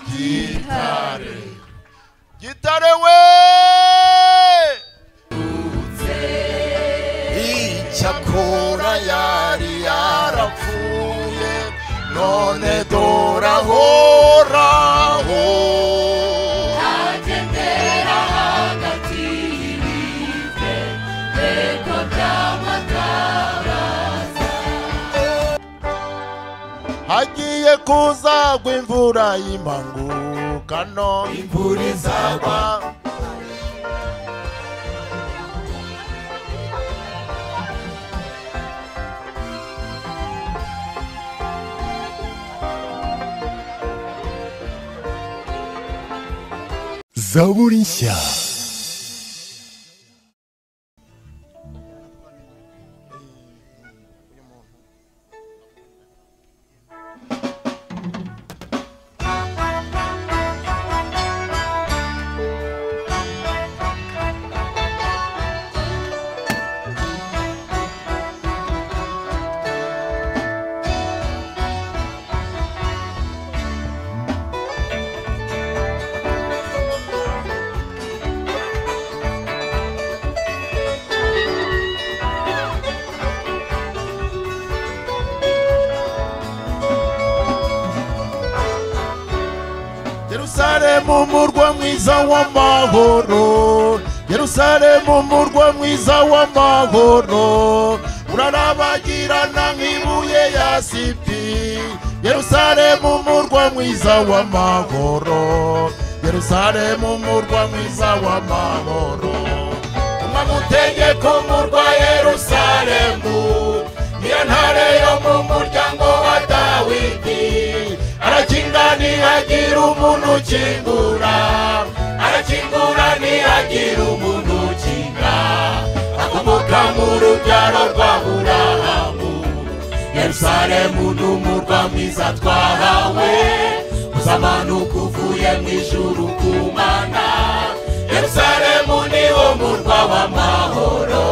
Gitarewe! Gitare Gitarewe! Icyakora yari yarapfuye none dorahoraho agendera hagati y'ibive reko byamutabaza hagiye kuzagwa imvura y'impanuka none imvura izagwa zaburi nshya Yerusalemu murwa mwiza w'amahoro Yerusalemu murwa mwiza w'amahoro urarabagirana nk'ibuye ya sipi Yerusalemu murwa mwiza w'amahoro Yerusalemu murwa mwiza w'amahoro umwe mutegeko murwa Yerusalemu niyo ntare yo mu muryango wa Dawidi arakinga ntihagira umuntu ukingura arakingura ntihagira umuntu ukinga akomoka mu rubyaro rwa burahamu yerusalemu ni umurwa mwiza twahawe uzamanuka uvuye mu ijuru ku mana yerusalemu ni wo murwa w'amahoro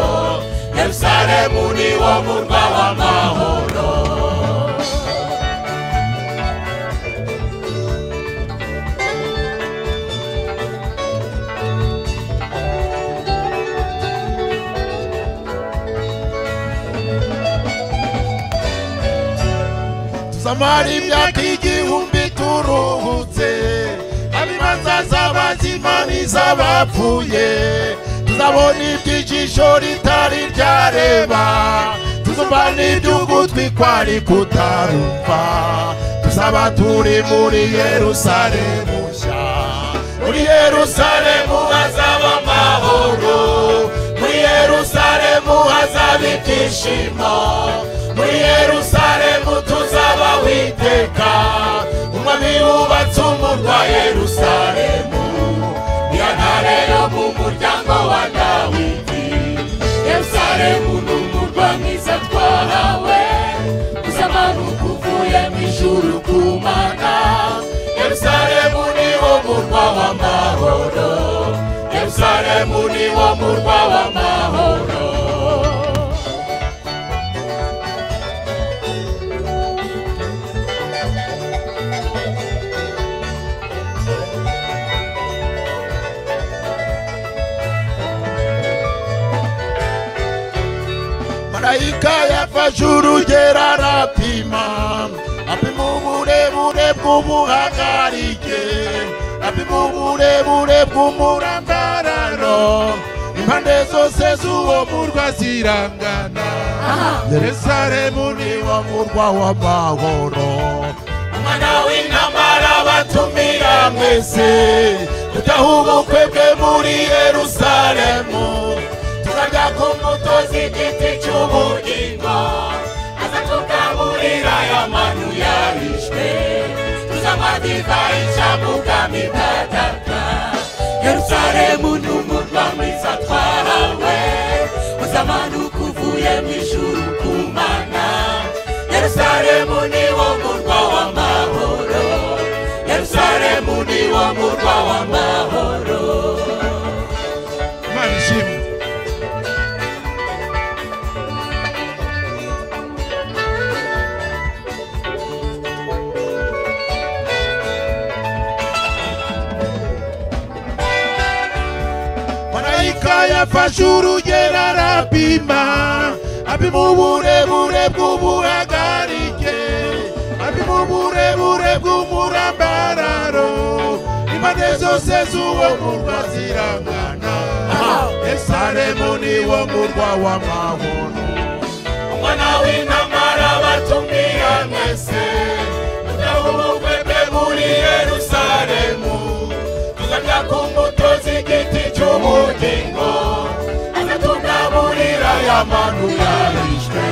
yerusalemu ni wo murwa w'amahoro tuzamara imyaka igihumbi turuhutse abibanza z'abazima n'iz'abapfuye tuzabona iby'ijisho ritari ryareba tuzumva n'iby'ugutwi kwari kutarumva tuzaba turi muri yerusalemu nshya muri yerusalemu hazaba amahoro muri yerusalemu hazaba ibyishimo muri yerusalemu tuzaba witeka umwami wubatse umurwa yerusalemu niyo ntare yo mu muryango wa dawidi yerusalemu ni umurwa mwiza twahawe uzamanuka uvuye mu ijuru ku mana yerusalemu ni wo murwa w'amahoro yerusalemu ni wo murwa w'amahoro marayika yafashe urugero arapima apima uburebure bw'ubuhagarike apima uburebure bw'umurambararo impande zose z'uwo murwa zirangana yerusalemu ni wo murwa w'amahoro umwana w'intambara batumira mwese dutaha ubukwe bwe muri yerusalemu turajya ku mbuto z'igiti cy'ubugingo aza tugaburira ya manu yarishwe tuzanywa divayi cyangwa ubwami bwa data yerusalemu ni umurwa mwiza twahawe uzamanuka uvuye mu ijuru ku mana yerusalemu ni wo murwa w'amahoro yerusalemu ni wo murwa w'amahoro imana ishimwe marayika yafashe urugero arapima apima uburebure bw'ubuhagarike apima uburebure bw'umurambararo impande zose z'uwo murwa zirangana yesalemu niwo murwa w'amahono umwana w'intamara batumira mwese mudahubukwe mbe muri yerusalemu tuzarya ku mbuto z'igiti cy'ubugingo azatugaburira ya manu yarishwe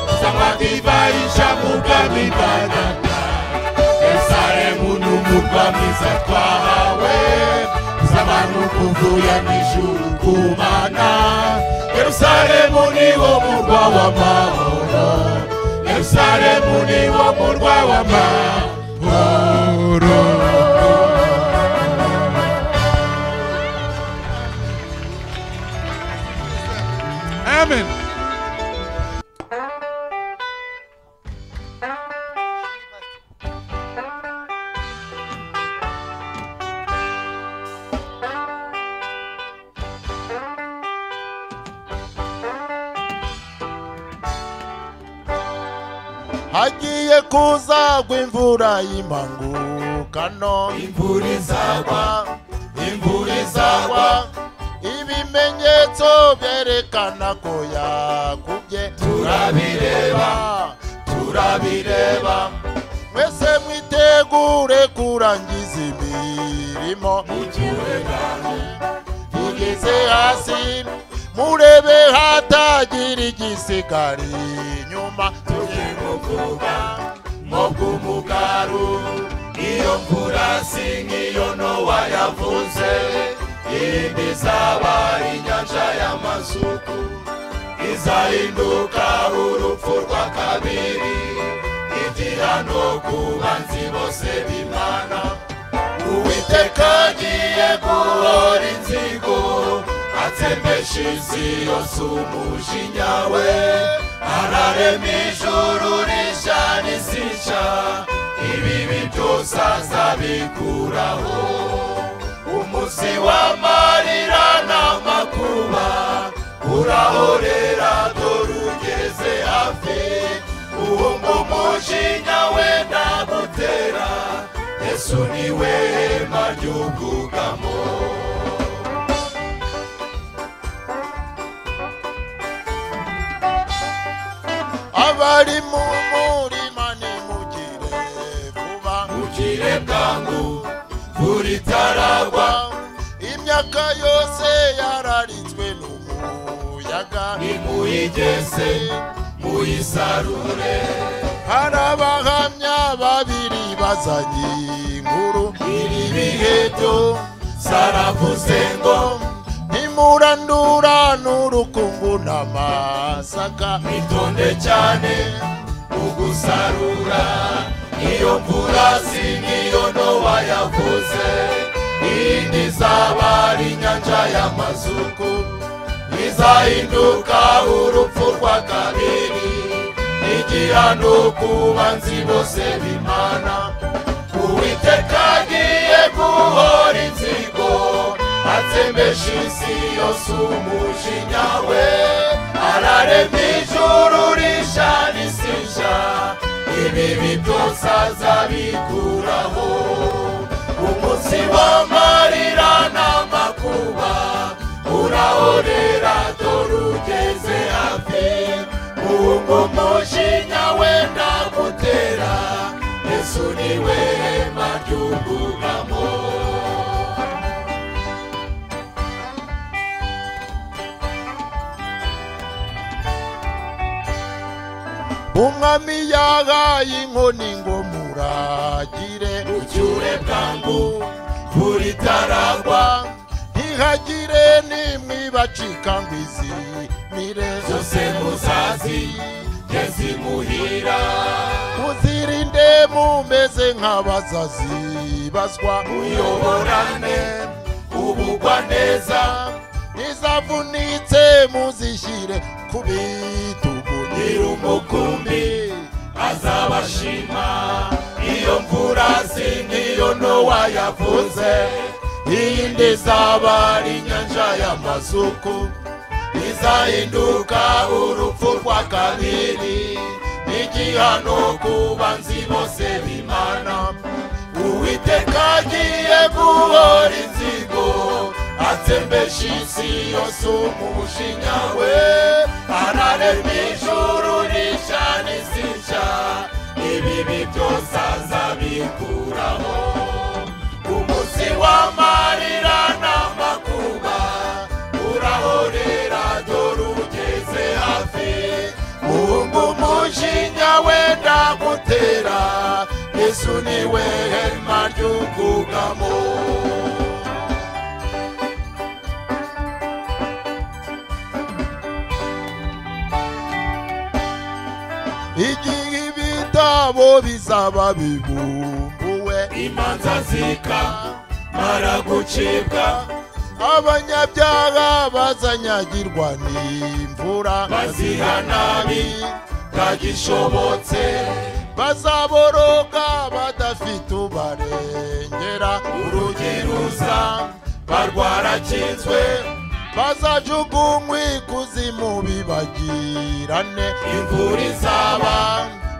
tuzanywa divayi ishavuga mibagata yerusalemu ni umurwa mwiza twahawe z'abantu kuvuye mw'ijuru ku mana yerusalemu niwo murwa w'amahoro yerusalemu niwo murwa w'amahoro amen hagiye kuzagwa imvura y'impangu kano imvura izagwa imvura izagwa izagwa ibimenyetso byerekana ko yakubye turabireba turabireba mwese mwitegure kurangiza imirimo mugeze hasi murebe hatagira igisigara inyuma tugiye kuvuga mu bw'umugaru iyo mvura si nk'iyo nowa yavuze iyindi izaba inyanja y'amasuku izahinduka urupfu rwa kabiri igihano ku banzi bose b'imana uwiteka agiye guhora inzigo atsembesha isi yose umujinya we ararema ijuru rishya n'isica ibibi byose azabikuraho umunsi w'amarira n'amakuba urahorera dore ugeze hafi uwo ngo umujinya we nagutera yesu niwe hema ry'ubwugamo abari mu murima nimugire vuba bukire bwangu vura itaragwa imyaka yose yararitswe n'umuyaga nimuyigeze muyisarure hari abahamya babiri bazanye inkuru iri bihe byo zaravuze ngo ntimurandura n'urukungu n'amasaka witonde cyane ugusarura iyo mvura si nk'iyo nowa yavuze iyindi izaba ari inyanja y'amazuku izahinduka urupfu rwa kabiri igihano ku banzi bose b'imana uwiteka agiye guhora inzigo atsembesha isi yose umujinya we ararema ijuru rishya n'isija ibibi byose azabikuraho umunsi w'amarira n'amakuba urahorera dore ugeze hafi ubwo umujinya we ndagutera yesu niwe hema ry'ubwugamo umwami yahaye inkoni ngo muragire ucyure bwangu buritaragwa ntihagire nimwibacika ngo izimire zose muzazi ngezimuhira muzirinde mumeze nk'abazazibazwa muyoborane ubugwa neza izavunitse muzishyire ku bitugu nyiri umukumbi azabashima iyo mvura si nk'iyo nowa yavuze iyindi izaba ari inyanja y'amazuku izahinduka urupfu rwa kabiri n'igihano ku banzi bose b'imana uwiteka agiye guhora inzigo atsembesha isi yose umushinya we ararema ijuru rishya n'isi nshya ibibi byose azabikuraho ku munsi w'amarira n'amakuba urahorera dore ugeze hafi muhungu umujinya wenda gutera yesu niwe hema ry'ubwugamo igihe ibitabo bizaba bibumbuwe imanza zika mara gucibwa abanyabyaha bazanyagirwa n'imvura baziha nabi kagishobotse bazaboroga badafite ubarengera urugiruza barwarakinzwe bazajugunywa ikuzimu bibagirane imvura izaba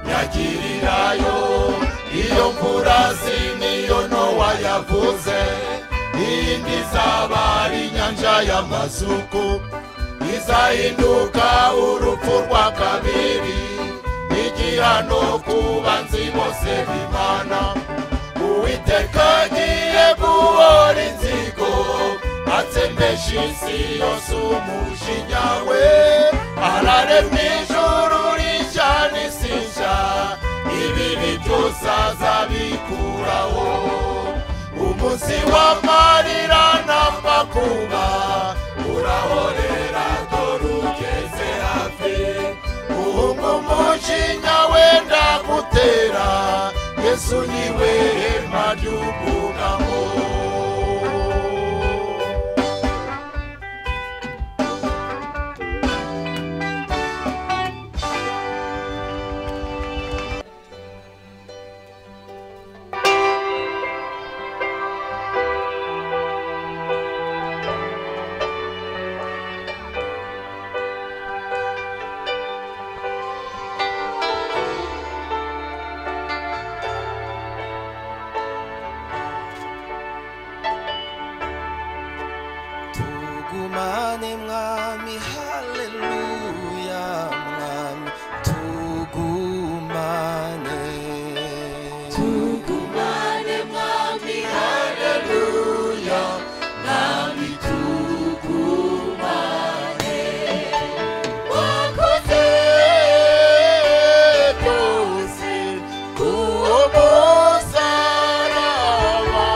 nyagirirayo iyo mvura si niyo nowa yavuze iyindi izaba ari inyanja y'amazuku izahinduka urupfu rwa kabiri n'igihano ku banzi bose b'imana uwiteka agiye guhora inzigo atsembesha isi yose umujinya we araremye ijuru rishya n'isi nshya ibibi byose azabikuraho umunsi w'amarira n'amakuba urahorera dore ugeze hafi muhungu umujinya wenda gutera yesu niwe hema ry'ubwugamo tugumane mwami haleluya mwami tugumane tugumane mwami haleluya mwami tugumane wakoze byose kuwo musaraba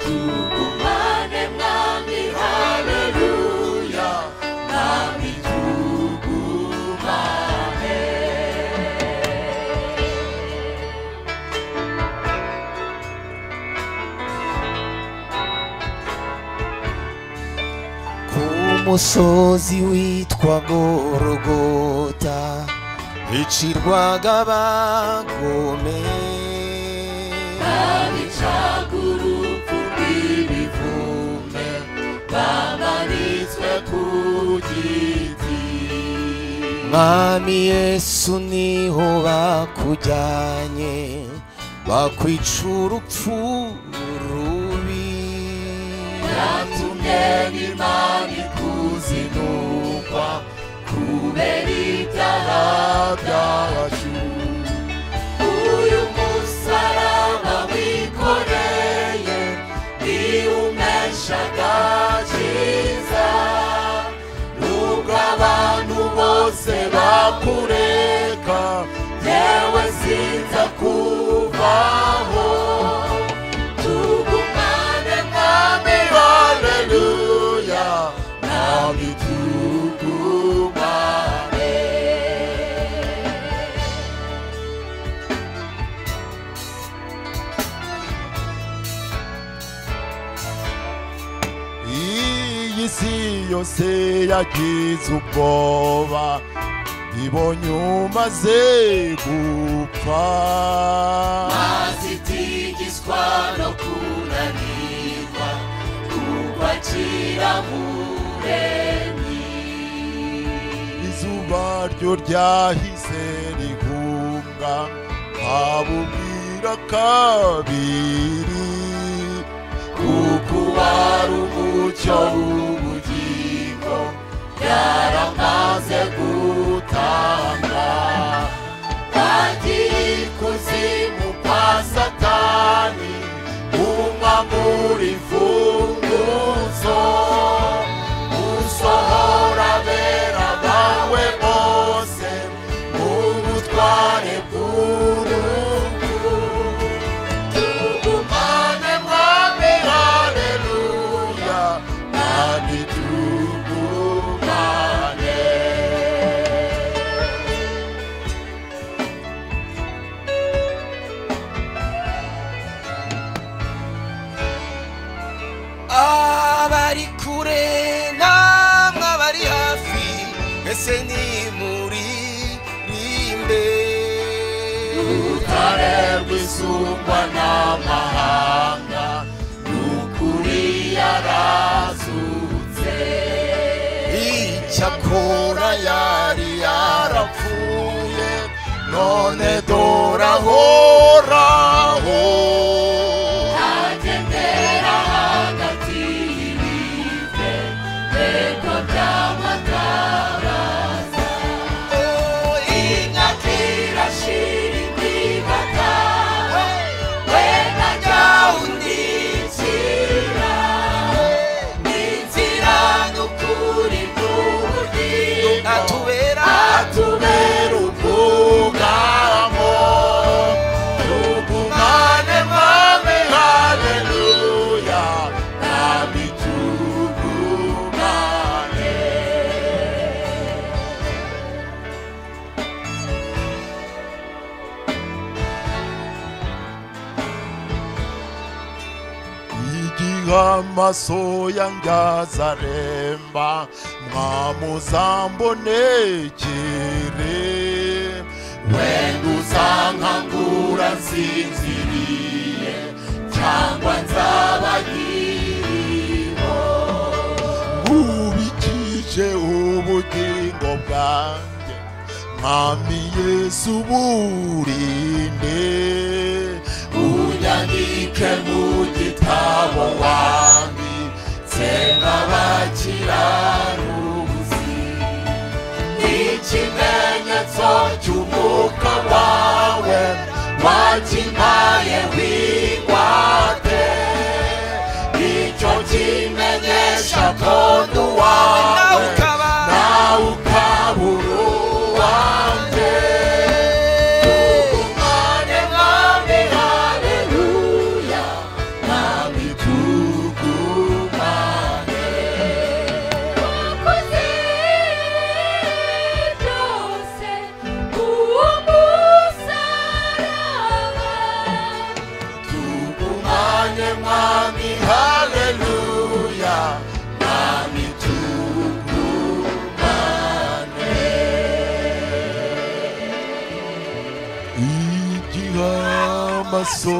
tugumane mwami haleluya mwami tugumane ku musozi witwa gorogota hicirwaga abagome urupfu rw'ibivume bamanitswe ku giti mwami yesu niho bakujyanye bakwica urupfu rubi yatumye n'imana ikuzinukwa kubera ibyaha byacu uyu musaraba wikoreye ntiwumeshaga cyiza nubwo abantu bose bakureka yewe sinza kuvaho tugumane mwami haleluya mwami tugumane iyi si yose yagize ubwoba ibonye umaze gupfa azitigizwa no kunanirwa ryo ryahise rihunga nkabubwira kabiri kuko wari umucyo w'ubugingo byaramaze gutanga bagiye ikuzimu kwa satani umwamura imfunguzo usohora abera bawe bose mu butware bw'urupfu tugumane mwami haleluya kandi tugumane abari kure namwe abari hafi ese ni muri rimbe utarerwa isumba n'amahanga n'ukuri yarazutse icyakora yari yarapfuye none dorahoraho agendera hagati y'ibive ntego by'amataraza ingatira shiri kwigataha wenda jya undikira n'inzira n'ukuri n'ubugingo atubera atubera ubwugamo tugumane mwami haleluya nami tugumane igihe amaso yanjye azaremba mwamuzambonekere wenda uzankangura nsinziriye cyangwa nzabagiriho ubikije ubugingo bwanjye mwami yesu burinde unyandike mu gitabo wami nsenga abakiraruzi n'ikimenyetso cy'umwuka wawe wakimpaye wigwate icyo kimenyesha tondu nawe wawe ukaba nawe ukaba uruwanjye tugumane mwami haleluya mwami tugumane wakoze byose uwo musaraba tugumane mwami haleluya mwami tugumane igihe amaso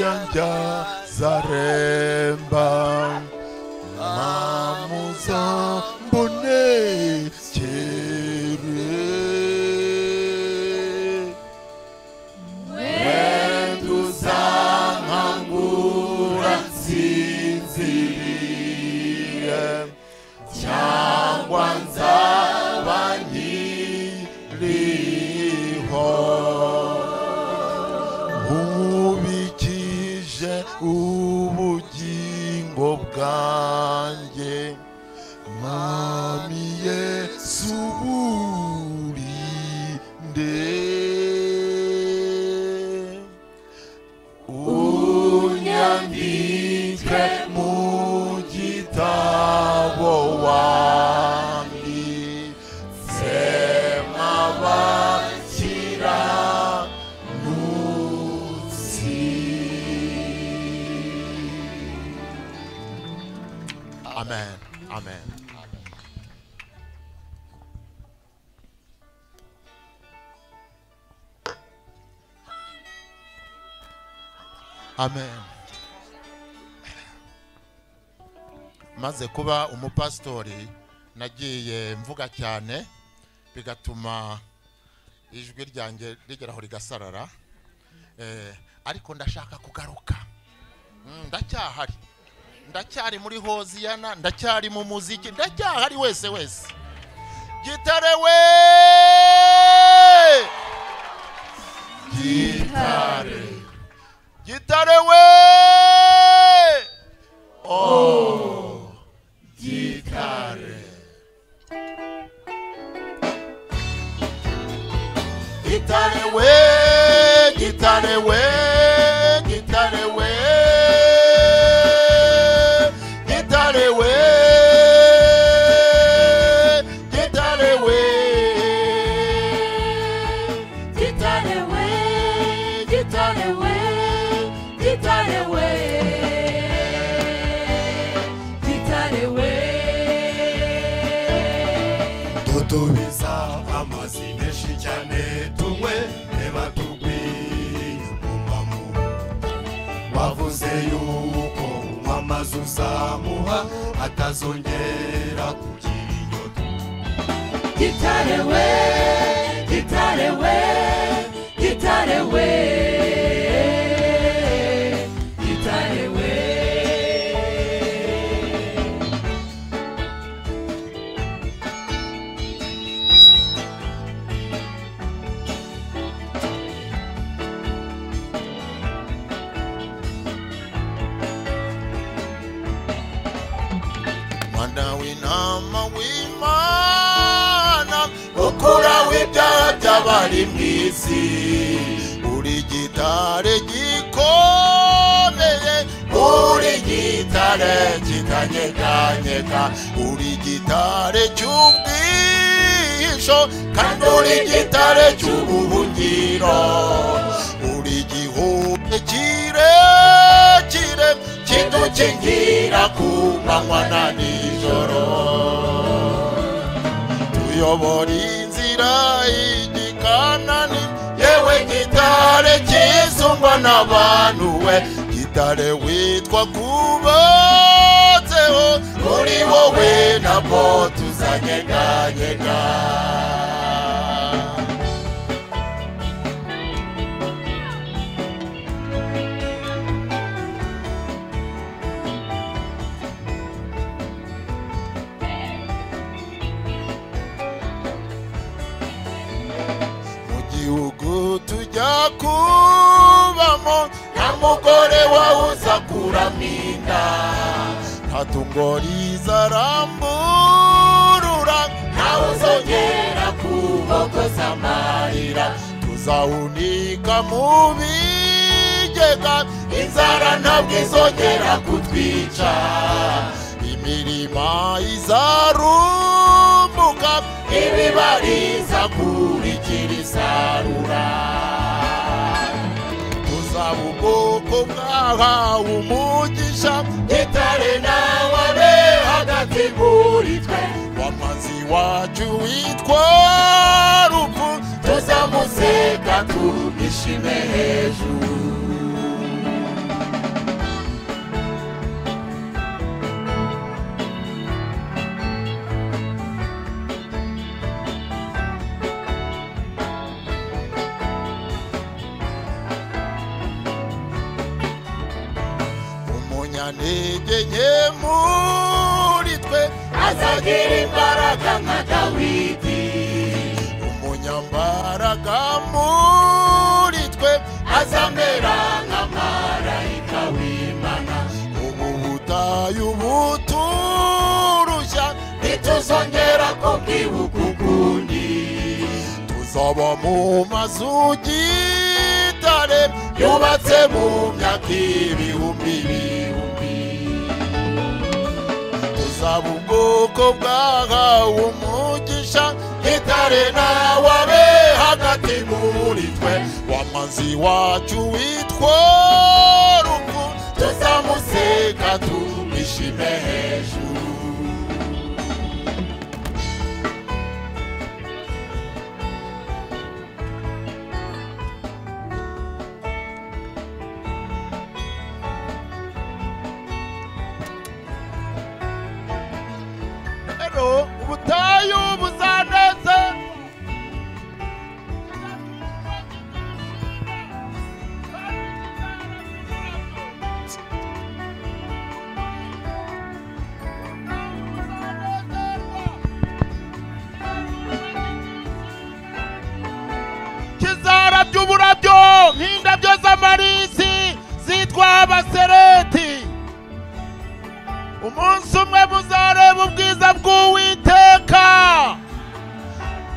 yanjye azaremba mwamuzambonekere wenda uzankangura nsinziriye cyangwa nzaba nkiriho ubikije ubugingo bwanjye mwami yesu burinde unyandike mu gitabo wandi sema bakira amen amen amen maze kuba umupasitori nagiye mvuga cyane bigatuma ijwi ryanjye rigera aho rigasarara Eh, ariko ndashaka kugaruka Mm, ndacyahari ndacyari muri hoziyana ndacyari mu muziki ndacyahari wese wese gitare we gitare gitare we gitare we gitare we gitare we gitare we gitare we Gitare we, gitare we, gitare we. Gitare we. tutubiza amazi menshi cyane tunywe reba tugwiye umumamo wavuze yuko unywa amazi uzamuha atazongera kugira inyota Gitare we, gitare we, gitare we. Gitare we. mwana w'intama w'imana ukura w'ibyaha by'abari mu isi uri gitare gikomeye uri gitare kitanyeganyega uri gitare cy'ubwisho kandi uri gitare cy'ubuhungiro uri gihume kirekire kidukingira ku manywa na nijoro tuyobora inzira y'igikanani yewe gitare cyisumba n'abantu we gitare witwa kubatseho kuri wowe nabwo tuzanyeganyega mu gihugu tujya kubamo nta mugore wawuza kuramo inda nta tungo rizaramburura ntawe uzongera kubogoza amarira tuzawunika mu bigega inzara ntabwo izongera kutwica imirima izarumbuka ibibariza kurikira isarura tuzaba ubwoko bwahawe umugisha gitare nawe abe hagati muri twe wamazi wacu witwa rupfu tuzamuseka tumishime hejuru umunyantege nke muri twe azagira imbaraga nka dawidi umunyambaraga muri twe azamera nka marayika w'imana ubu butayu buturushya ntituzongera kubwibuka ukundi tuzaba mu mazu gitare yubatse mu myaka ibihumbi bihumbi tuzaba ubwoko bwahawe umugisha gitare nawe abe hagati muri twe wamazi wacu witwa rupfu tuzamuseka tumishime hejuru rero ubutayu buzaneze by'uburabyo nk'indabyo z'amarisi zitwa abasereti umunsi umwe muzareba ubwiza bw'uwiteka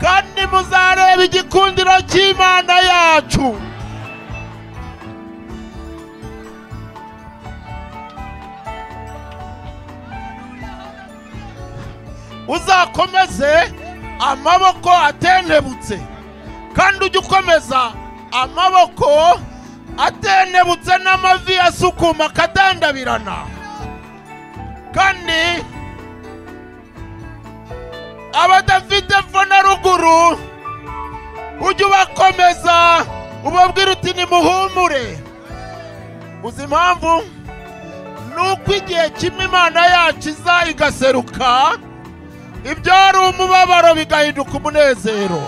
kandi muzareba igikundiro cy'imana yacu uzakomeze amaboko atentebutse kandi ujye ukomeza amaboko atentebutse n'amavi asukuma akadandabirana kandi abadafite epfo na ruguru ujye ubakomeza ubabwira uti nimuhumure uzi impamvu ni uko igihe kimwe imana yacu iza igaseruka ibyari umubabaro bigahinduka umunezero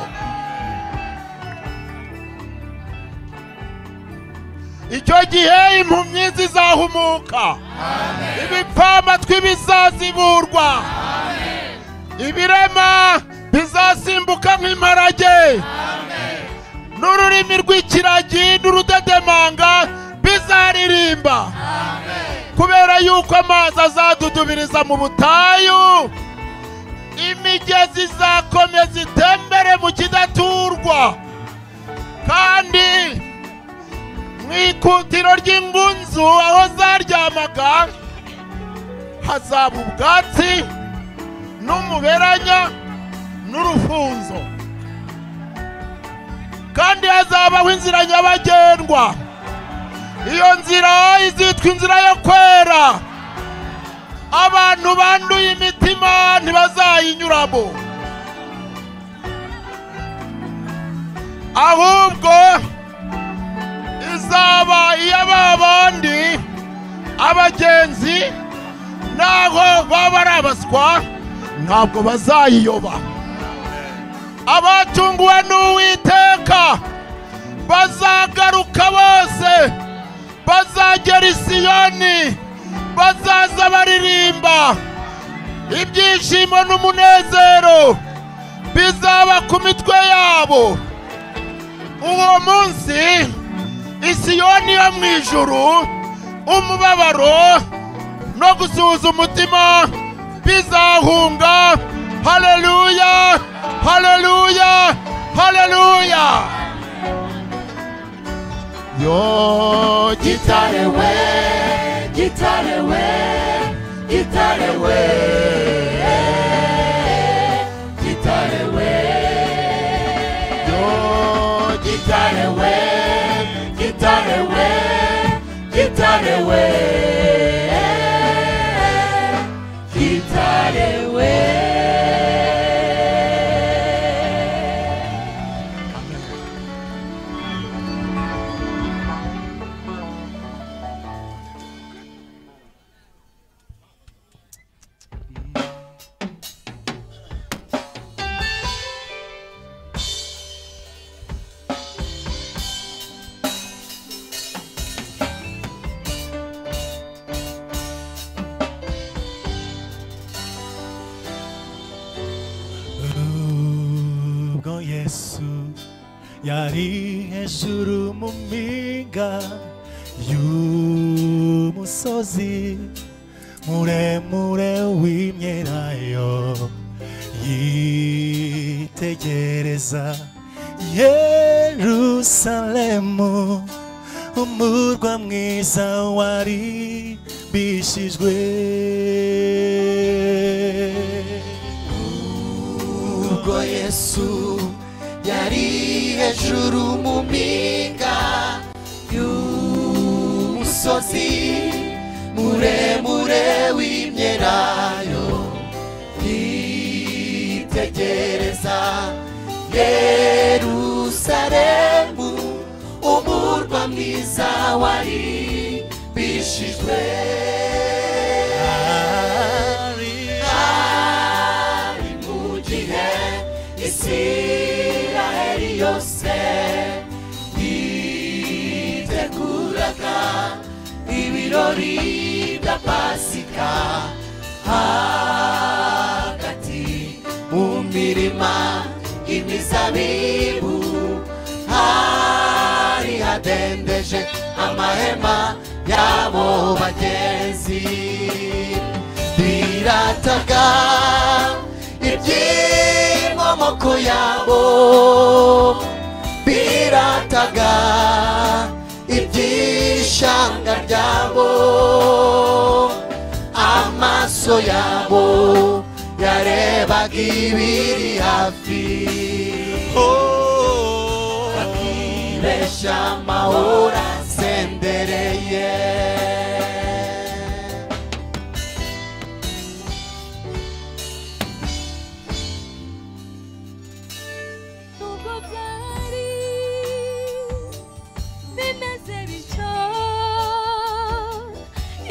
icyo gihe impumyi zizahumuka ibipfamatwi bizaziburwa ibirema bizasimbuka nk'imparage n'ururimi rw'ikiragi n'urudedemanga bizaririmba kubera yuko amazi azadudubiriza mu butayu imigezi izakomeza itembere mu kidaturwa kandi mu ikutiro ry'ingunzu aho zaryamaga hazaba ubwatsi n'umuberanya n'urufunzo kandi hazabaho inzira nyabagendwa iyo nzira izitwa inzira yo kwera abantu banduye imitima ntibazayinyuramo ahubwo izaba iya ba bandi abagenzi naho baba ari abaswa ntabwo bazayiyoba abatunguwe n'uwiteka bazagaruka bose bazagera i siyoni bazaza baririmba ibyishimo n'umunezero bizaba ku mitwe yabo uwo munsi isiyoni yo mu ijuru umubabaro no gusuhuza umutima bizahunga haleluya haleluya haleluya yo Gitare we, gitare we, gitare we. Gitare we, yo gitare we, gitare we, gitare we. Gitare we. ubwo yesu yari hejuru mu mpinga y'umusozi muremure w'imyelayo yitegereza yerusalemu umurwa mwiza wari bishijwe ubwo yesu yari hejuru mu mpinga y'umusozi muremure w'imyelayo yitegereza yerusalemu umurwa mwiza wari bishijwe hari mu gihe isiraheli yose yiteguraga ibirori bya pasika hagati mu mirima imizabibu hagati badendeje amahema yabo bagenzi birataga iby'inkomoko yabo birataga iby'ishanga ryabo amaso yabo yarebaga ibiri hafi Oh, bakibeshya amahoro asendereye nubwo byari bimeze bityo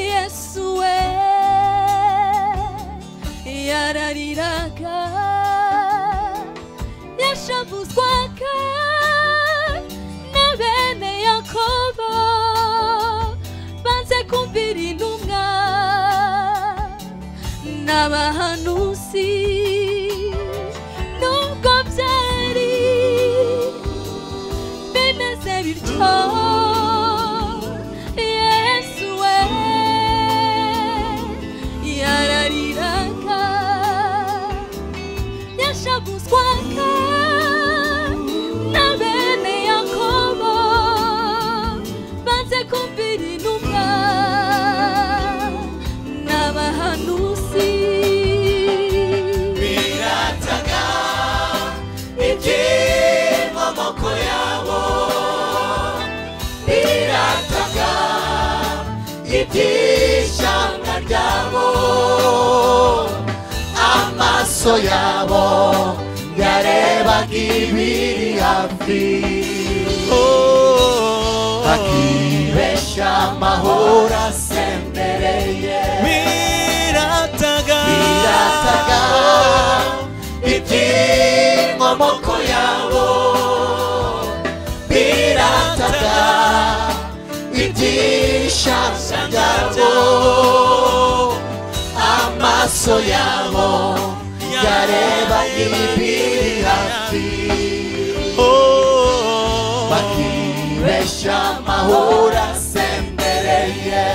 yesu we yarariraga yashavuzwaga na bene yakobo banze kumvira intumwa n'abahanuzi nubwo byari bimeze bityo yesu we yarariraga yashavuzwaga na bene yakobo banze kumvira intumwa n'abahanuzi birataga iby'inkomoko yabo birataga iby'ishyanga ryabo amaso yabo yarebaga ibiri hafi bakibeshya amahoro asendereye birataga birataga iby'inkomoko yabo birataga iby'ishasa byabo amaso yabo yareba ibiri hafi bakibeshya amahoro asendereye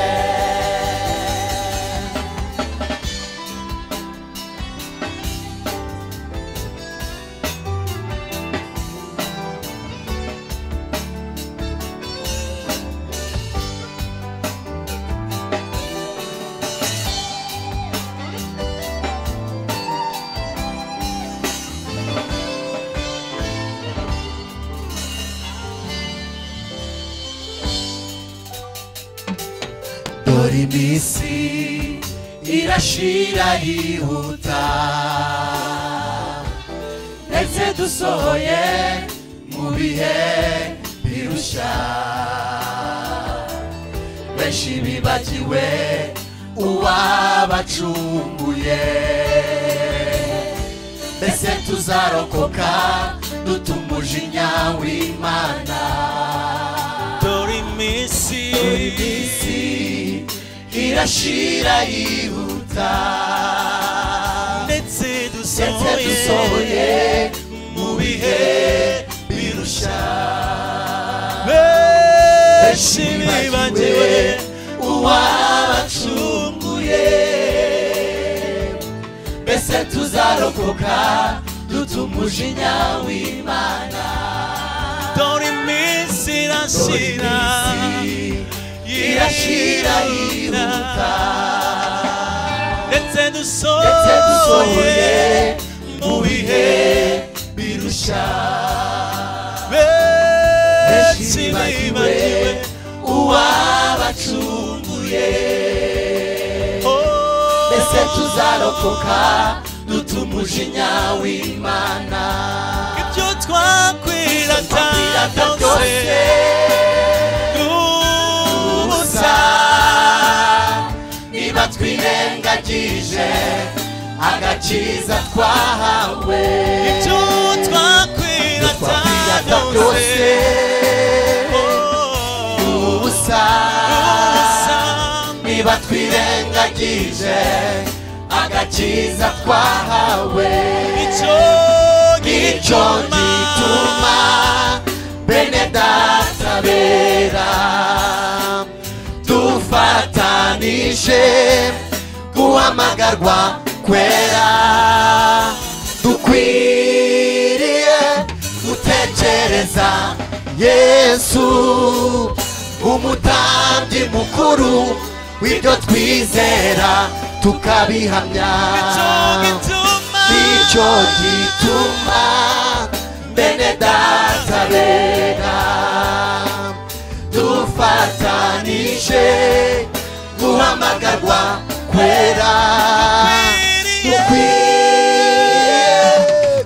dore iminsi irashira yihuta ndetse dusohoye mu bihe birushya benshi bibagiwe uwabacunguye mbese tuzarokoka dutumuje inyawimana dore iminsi isi irashira yihuta ndetse ndetse dusohoye dusohoye mu bihe birusha benshi benshi bibagiwe bibagiwe uwabacunguye mbese tuzarokoka dutumujinya w'imana dore iminsi irashira irashira yihuta ndetse ndetse dusohoye dusohoye mu bihe birusha benshi benshi bibagiwe bibagiwe uwabacunguye mbese tuzarokoka dutumujinya w'imana ibyo twakwirata twapfiraga byose byose dusa ubusa niba twirengagije agakiza twahawe ibyo twapfiraga twakwirata byose byose ubusa niba twirengagije agakiza twahawe nicyo gituma bene data be twaje guhamagarwa kwera dukwiriye gutekereza yesu umutambyi mukuru w'ibyo twizera tukabihamya nicyo gituma bene data bera dufatanije guhamagarwa kwera dukwiye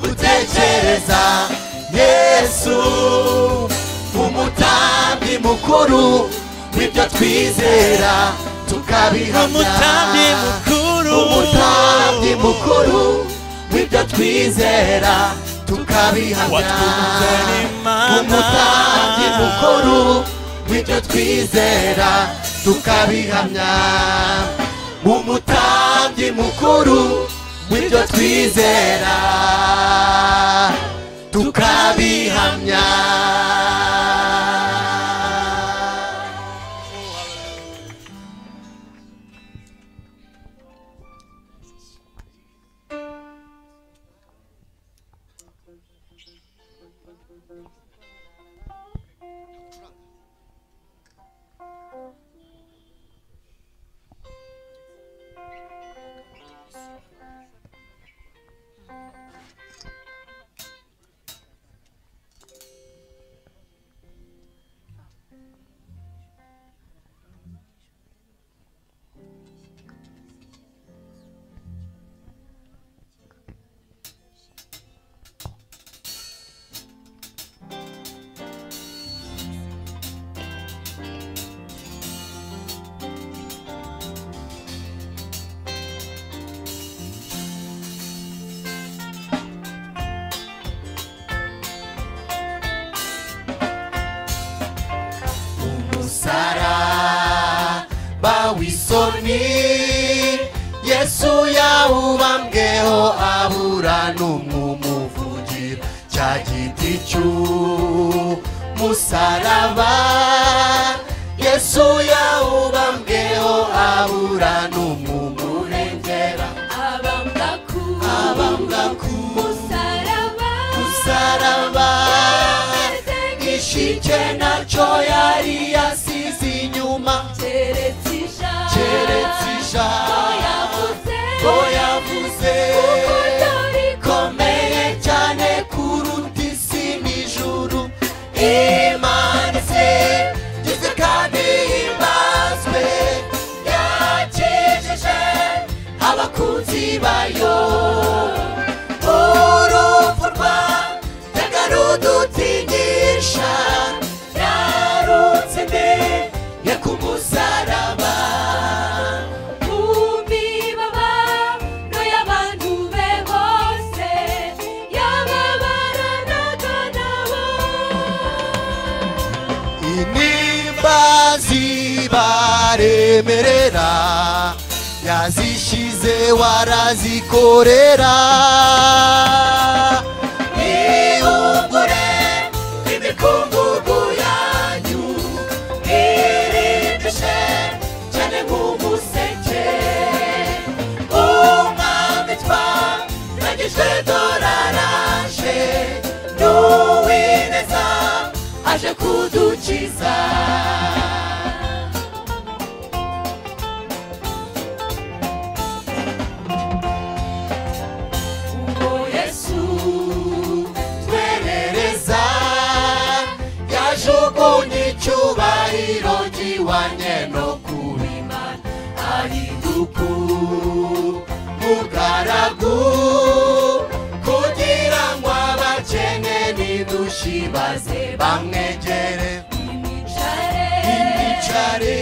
gutekereza yesu umutambyi mukuru w'ibyo twizera Umutambyi tukabihamya mukuru. umutambyi mukuru w'ibyo twizera tukabihamya watwunzanira imana. umutambyi mukuru w'ibyo twizera tukabihamya umutambyi mukuru w'ibyo twizera tukabihamya umusaraba w'isoni yesu yawubambweho abura n'umwumuvugira cya giti cy'umusaraba yesu yawubambweho abura n'umwumurengera abambaku abambaku musaraba musaraba gishike nacyo yari yasize inyuma keretse ijambo keretse ijambo yavuze ko yavuze komeye cyane kuruta isi n'ijuru imanitse gize kandi himbazwe yakijije abakunzi bayo urupfu rwa yagarudutigisha yarutsinde ye ku musaraba umibabaro y'abantu be bose yababaranaga nabo inimba zibaremerera yazishyize warazikorera ihungure imikungugu yanyu irindishe cyane nk'umuseke umwami twagerageje doraraje n'uwineza aje kudukiza ngo yesu twerereza yajugunye icyubahiro giwanye no kubimana ariduku mugaragu kugira ngo abakene n'idushi baze bamwegere imicare imicare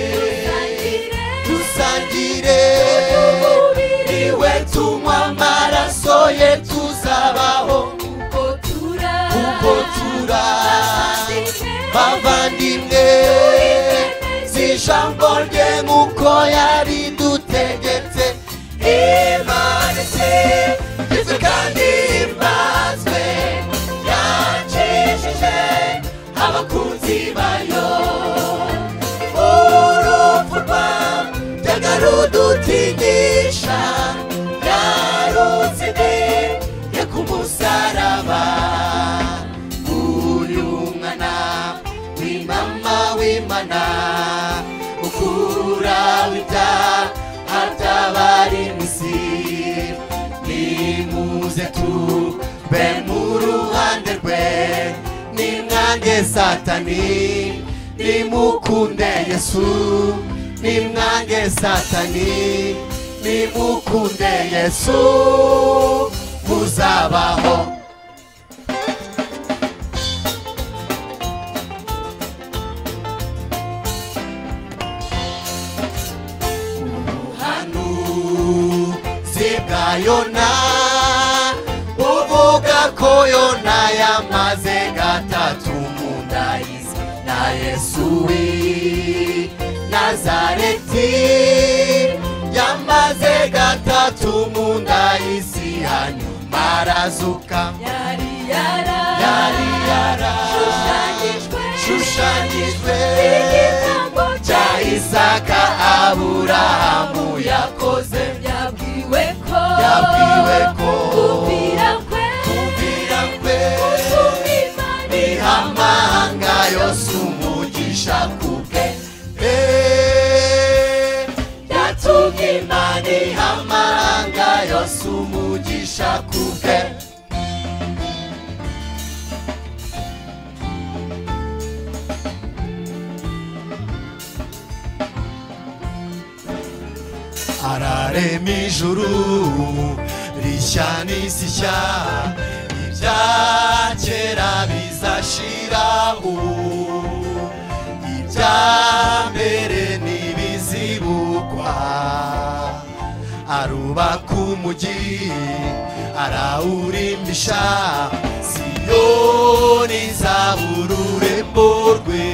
dusangire Umubiri niwe tunywa amaraso ye tuzabaho kuko tura kuko tura bavandimwe si ijambo rye nk'uko yari dutegetse imanitse ifu kandi imbazwe yakijije abakunzi bayo urupfu rwa byagaruye atigisha yarutse imbere yo ku musaraba uyu mwana w'imama w'imana ukura wita hatabari misi nimuze tube mu ruhande rwe nimwange satani nimukunde yesu nimwange satani nimukunde yesu muzabaho ubuhanuzi bwa yona buvuga ko yona yamaze gatatu mu nda y'isi na yesu w'i nazareti yamaze gatatu mu nda y'isi hanyuma arazuka yari yara yari yarashushanyijwe igitambo cya isaka aburahamu yakoze yabwiwe ko yabwiwe ko kumvira kwe kumvira kwe gusumba imana biha amahanga yose umugisha kubwe Eh, yatumye imana iha amahanga yose umugisha kubwe ararema ijuru rishya n'isi nshya ibya kera bizashira ubu ibya mbere ntibizibukwa arubaka umugi arawurimbisha siyoni izabura urembo rwe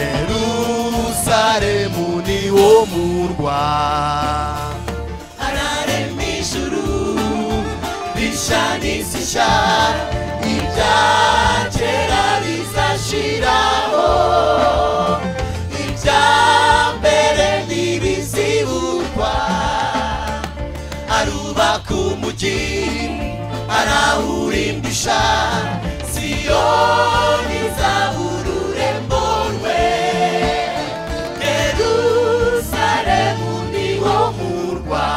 yerusalemu ni wo murwa ararema ijuru rishya n'isishya ibya kera bizashiraho ibya mbere ntibizibukwa arubaka umugi arawurimbisha siyoni izabura urembo rwe yerusalemu ni wo murwa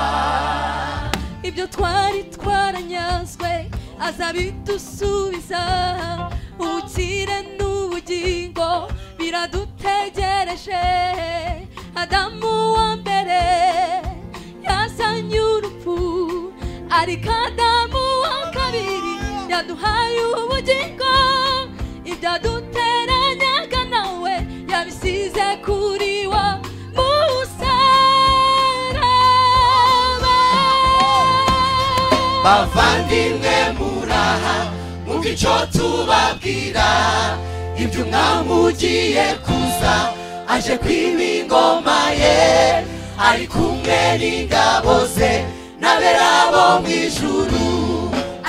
ibyo twari twaranyazwe azabidusubiza ubukire n'ubugingo biradutegereje adamu wa mbere yazanye urupfu ariko adamu wa kabiri yaduhaye ubugingo ibyaduteranyaga nawe yabisize kuri wa musaraba bavandimwe muraha mwumva icyo tubabwira ibyo umwami ugiye kuza aje kwiba ingoma ye ari kumwe n'ingabo ze n'aberabo mu ijuru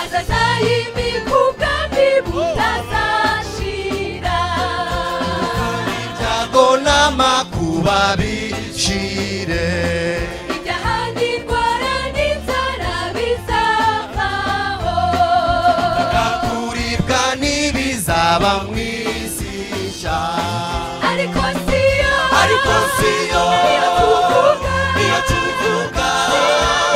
azazayimi kubwami butazashira ibyago n'amakuba bishire ibyahandi ndwara n'inzara bizavaho kuribwa n'ibizaba mu isi nshya ariko siyo ariko siyo niyo tuvuga niyo tuvuga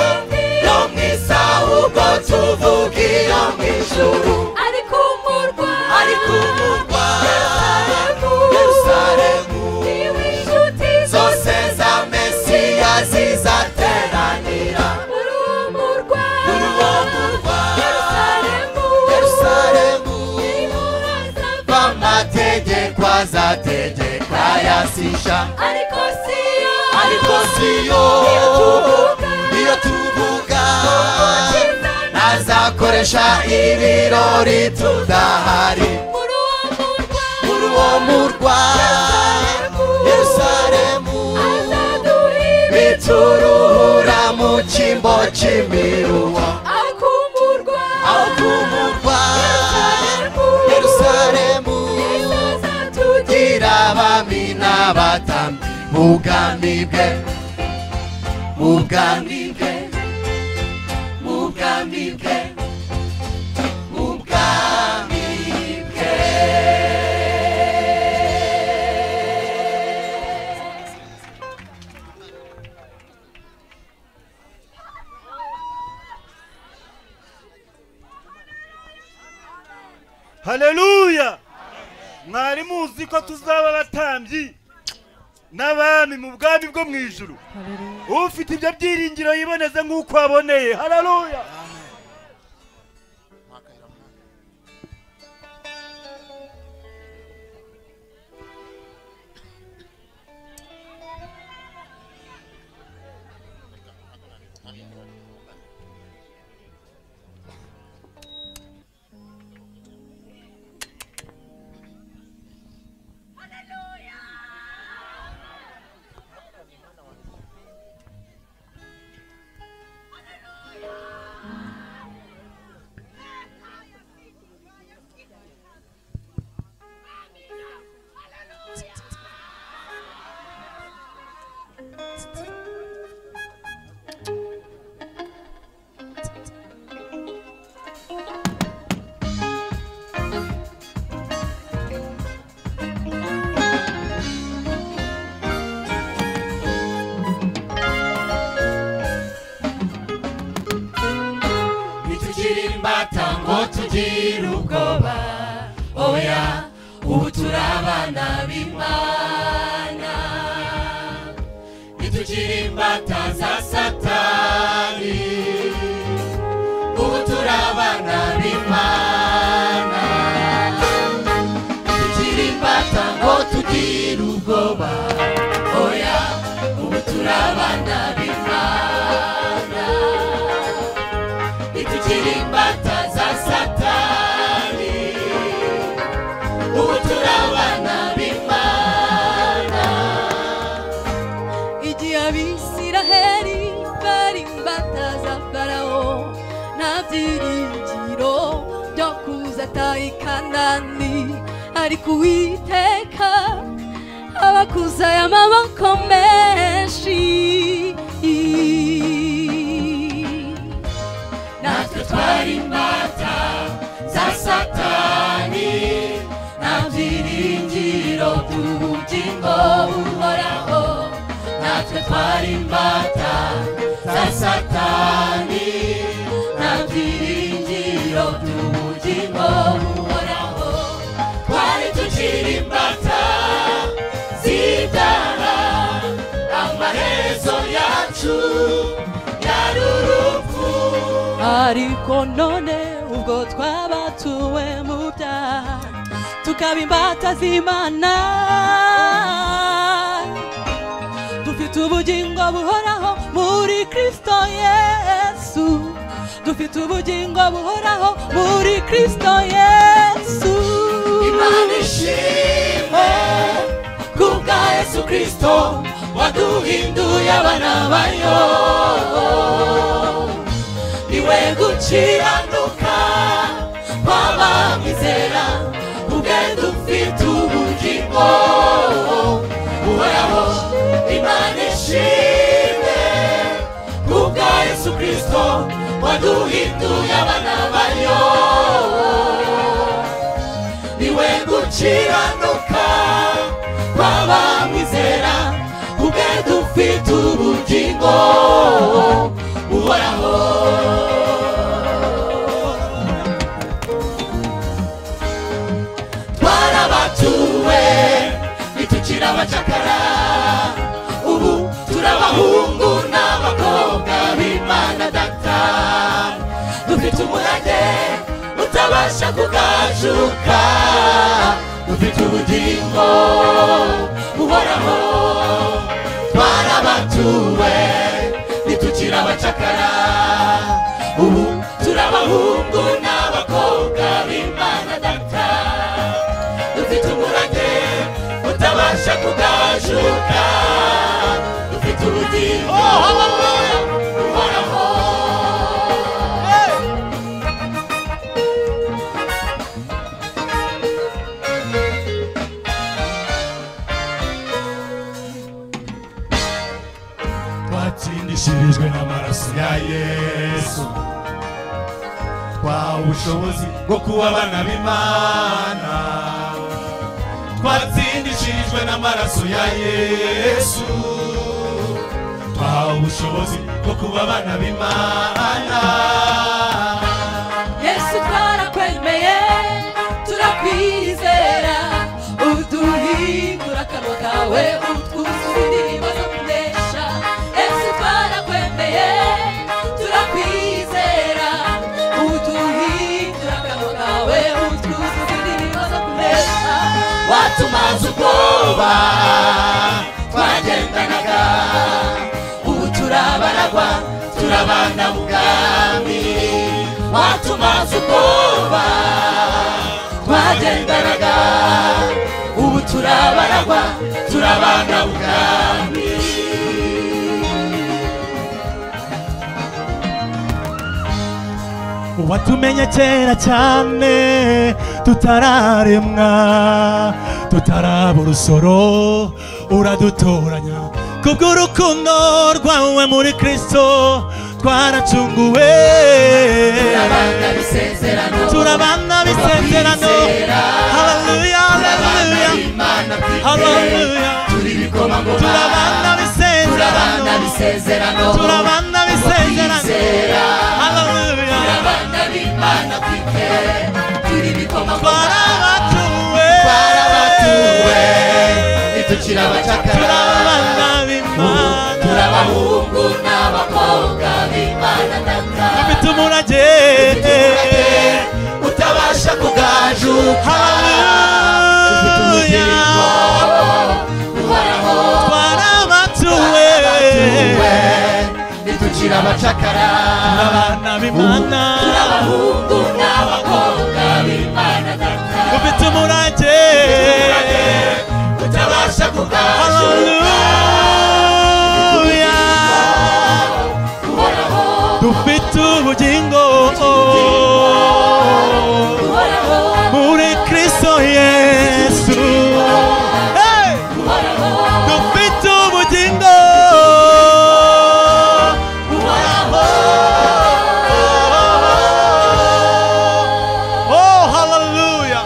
indi yo mu isi ahubwo tuvuga iyo mu ijuru ariko umurwa ariko umurwa Yerusalemu, yerusalemu niwe inshuti zose za mesiya zizateranira muri uwo murwa muri uwo murwa Yerusalemu, yerusalemu niho hazava b'amategeko azategeka yasisha ariko siyo ariko siyo niyo tuvuga iyo tuvuga Umukiza azakoresha ibirori tudahari muri uwo murwa muri uwo murwa yerusalemu azaduhira bituruhura mu cyimbo cy'imiruwa aho ku murwa aho ku murwa yerusalemu azatugira gira abami n'abatambyi mu bwami bwe mu bwami bwe mu bwami bwe mu bwami bwe haleluya mwari muzi ko tuzaba abatambyi n'abami mu bwami bwo mu ijuru ufite ibyo byiringiro yiboneze nk'uko aboneye haleluya ntitukiri imbata ngo tugire ubwoba oya ubu turi abana b'imana ntitukiri imbata za satani ubu turi abana b'imana ntitukiri imbata ngo tugire ubwoba oya ubu turi abana b'imana itukiri imbata za satani ubu turi abana b'imana igihe abisiraheli bari imbata za farawo nta byiringiro byo kuzata ikanani ariko uwiteka abakuzayo amaboko menshi natwe twari imbata za satani nta byiringiro by'ubugingo buhoraho natwe twari imbata za satani nta byiringiro by'ubugingo buhoraho twari tukiri imbata zitara amaherezo yacu yari urupfu ariko none ubwo twabatuwe mu byaha tukaba imbata z'imana dufite ubugingo buhoraho muri kristo yesu dufite ubugingo buhoraho muri kristo yesu imana ishimwe kubwa yesu kristo waduhinduye abana bayo niwe gukiranuka kw'abamwizera ubwe dufite ubugingo uhoraho imana ishimwe kubwa yesu kristo waduhinduye abana bayo niwe gukiranuka kw'abamwizera ubwe dufite ubugingo buhoraho twarabatuwe ntitukiri abacakara ubu turi abahungu n'abakobwa b'imana data dufite umurage utabasha kugajuka dufite ubugingo buhoraho twarabatuwe ntitukiri abacakara ubu turi abahungu n'abakobwa b'imana data dufite umurage utabasha kugajuka dufite ubugingo buhoraho twatsinda dukirishirijwe n'amaraso ya yesu twahawe ubushobozi bwo kuba abana b'imana twatsindishirijwe n'amaraso ya yesu twahawe ubushobozi bwo kuba abana b'imana yesu twarakwemeye turakwizera uduhindura akanwa kawe utwuzuza indirimbo zo kunesha yesu twarakwemeye turakwizera uduhindura akanwa kawe utwuzuza indirimbo zo kunesha watumaze ubwoba twagendanaga ubu turabaragwa turabana mu bwami watumaze ubwoba twagendanaga ubu turabaragwa turabana mu bwami watumenye kera cyane tutararemwa tutaraba urusoro uradutoranya kubw'urukundo rwawe muri kristo twaracunguwe turabana bisezerano turabana bisezerano haleluya haleluya haleluya turabana bisezerano turabana bisezerano haleluya turabana b'imana twite turi bikomangoma twarabatuwe twarabatuwe nitukira abacakara turabana b'imana turabahungu n'abakobwa b'imana ndanga dufite umurage utabasha kugajuka ufite ubugingo buhoraho twarabatuwe nitukira abacakara turabana b'imana turabahungu n'abakobwa b'imana ndanga dufite umurage utabasha kugajuka haleluya buhoraho dufite ubugingo buhoraho muri kristo yesu Hey! dufite ubugingo Oh, hallelujah.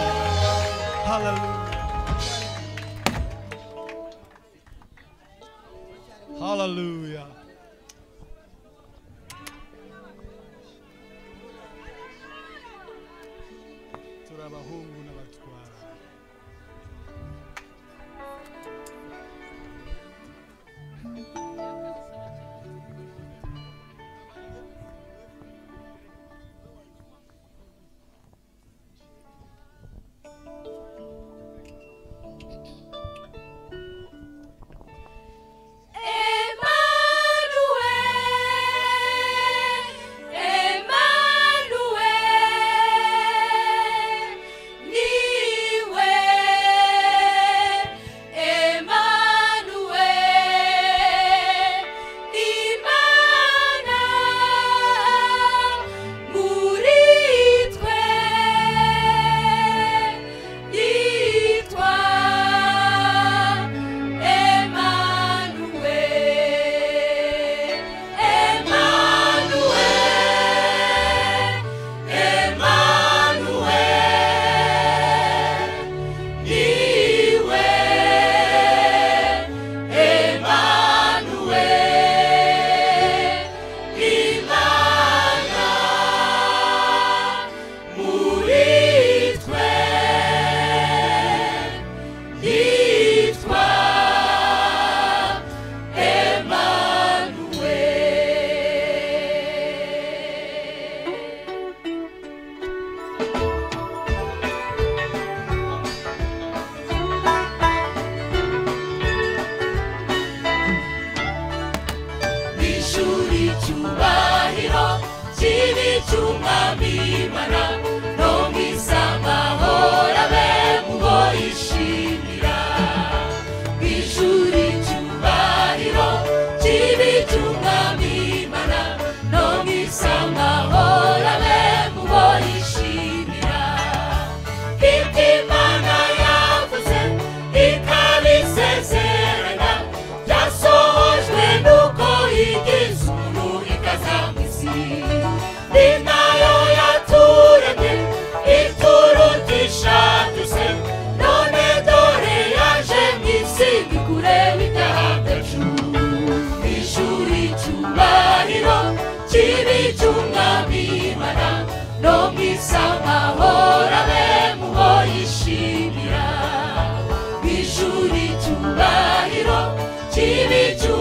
Hallelujah. Hallelujah. turi abahungu n'abatwara Emmanuel.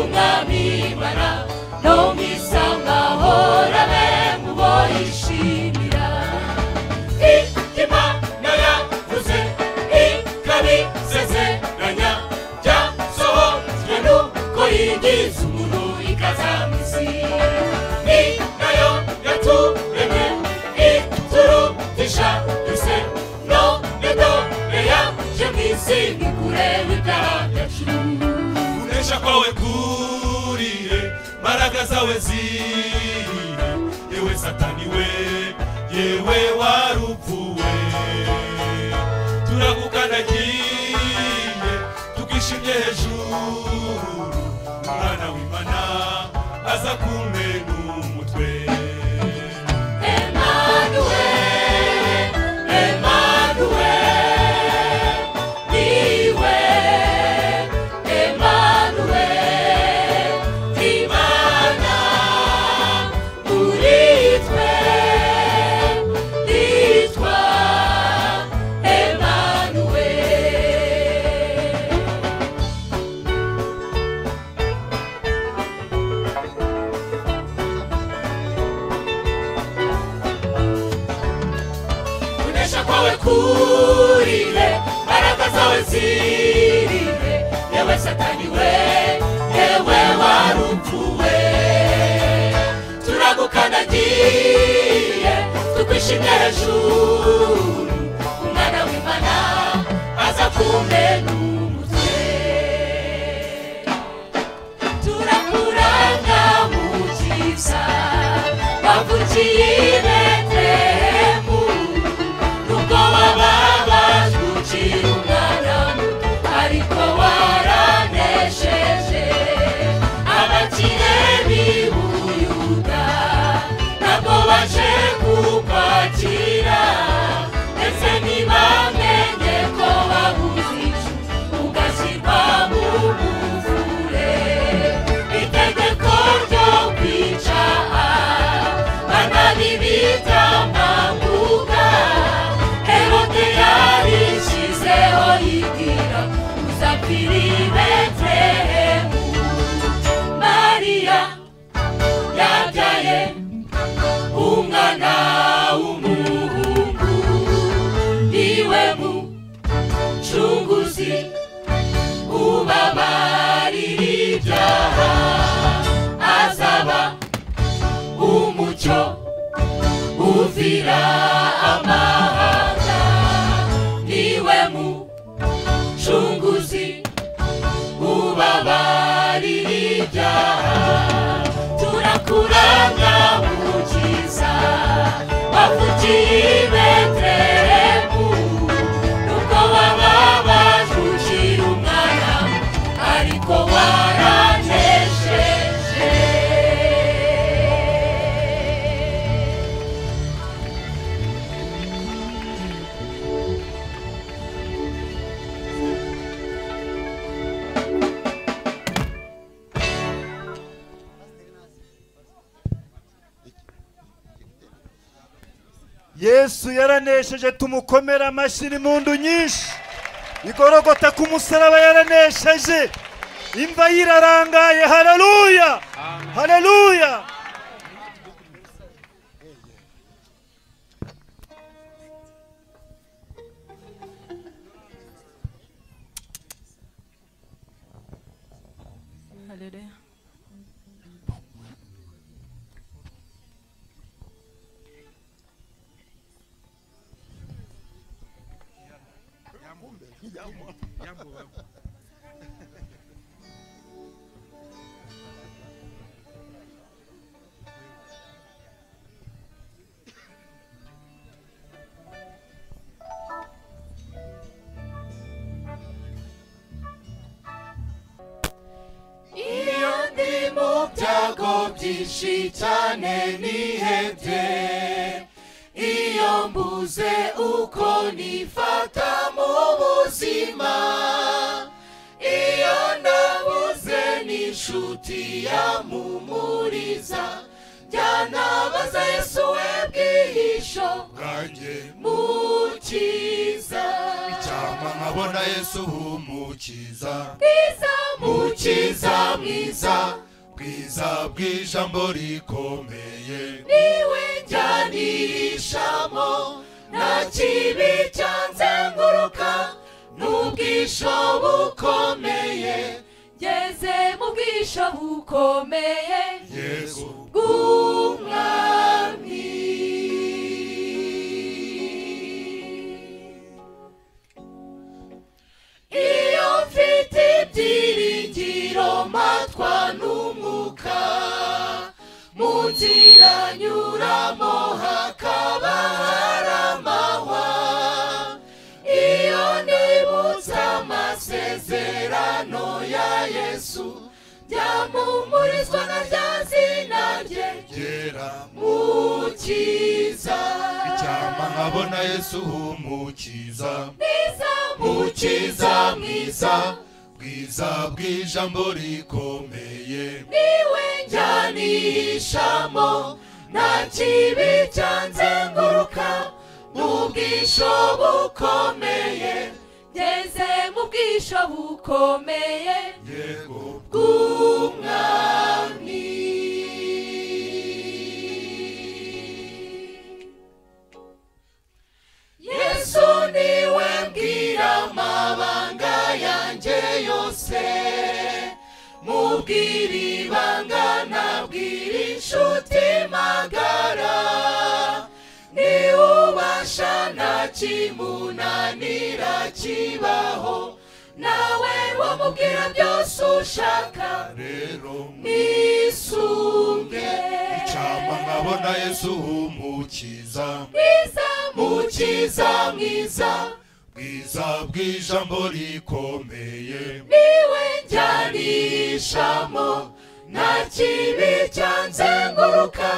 muzamibara no mu isanga horabe muboyishimira itima naravuze ikabisezeranya byasohojwe nuko yigize umuntu ikazamisi ni nayo yaturemye iturutisha duse none dore yaje mu isi ntikureba ibyaha byacu kunesha kwawe kurihe mbaraga zawe zihe yewe satani we yewe warupfuwe turagukandagiye tukishimye hejuru umwana w'imana aza kumena umutwe Emmanuel, Emmanuel, niwe Emmanuel, Imana muri twe, nitwa Emmanuel. kunesha kwawe kurire baraka zawe zirire yewe satani we yewe warupfuwe turagukandagiye tukwishimye hejuru umwana w'imana aza kumena umutwe turakuranga mu byiza wavukiye i betelehemu nubwo wababajwe ukiri umwana muto ariko waranesheje abakire b'ibuyuda ntabwo baje kukwakira ndetse ntibamenye ko wabuze icyo ugashyirwa mu buvure itegeko ryo kwica banabibita mbavuga herode yarishyizeho yigira uzapfira i betelehemu mariya yabyaye umwana w'umuhungu niwe mucunguzi ubabarira ibyaha azaba umucyo uvira amahanga niwe mucunguzi ubabarira ibyaha turakuranga mukiza wavukiye i betelehemu nubwo wababajwe ukiri umwana ariko waranesheje yesu yaranesheje tumukomera amashyi n'impundu nyinshi igorogota ku musaraba yaranesheje imva yirarangaye hararuya hararuya Haleluya. iyo ndi mu byago byinshi cyane nihebye iyo mbuze uko nifata mu buzima iyo nabuze n'inshuti yamumuriza byanabaza yesu we bwihisho bwanjye mukiza icyampa nkabona yesu w'umukiza iza mukiza mwiza bwiza bw'ijambo rikomeye niwe njyanishamo nta kibi cyanzenguruka n'ubwisho bukomeye ngeze mu bwisho bukomeye yesu bw'umwami iyo mfite ibyiringiro matwa n'umwuka mu nzira nyuramo hakaba hari amahwa iyo nibutse amasezerano ya yesu ryamumurizwa na rya zina rye ryera mukiza icyama nkabona yesu humukiza mwiza mukiza mwiza bwiza bw'ijambo rikomeye niwe njyanishamo nta kibi cyanzenguruka n'ubwisho bukomeye ngeze mu bwisho bukomeye yego bw'umwami yesu niwe mbwira amabanga yanjye yose mubwira ibanga nabwira inshuti magara niwubasha nta kimunanira kibaho nawe wamubwira byose ushaka rero nisunge icyama nkabona yesu humukiza mwiza mukiza mwiza bwiza bw'ijambo rikomeye niwe njyanishamo nta kibi cyanzenguruka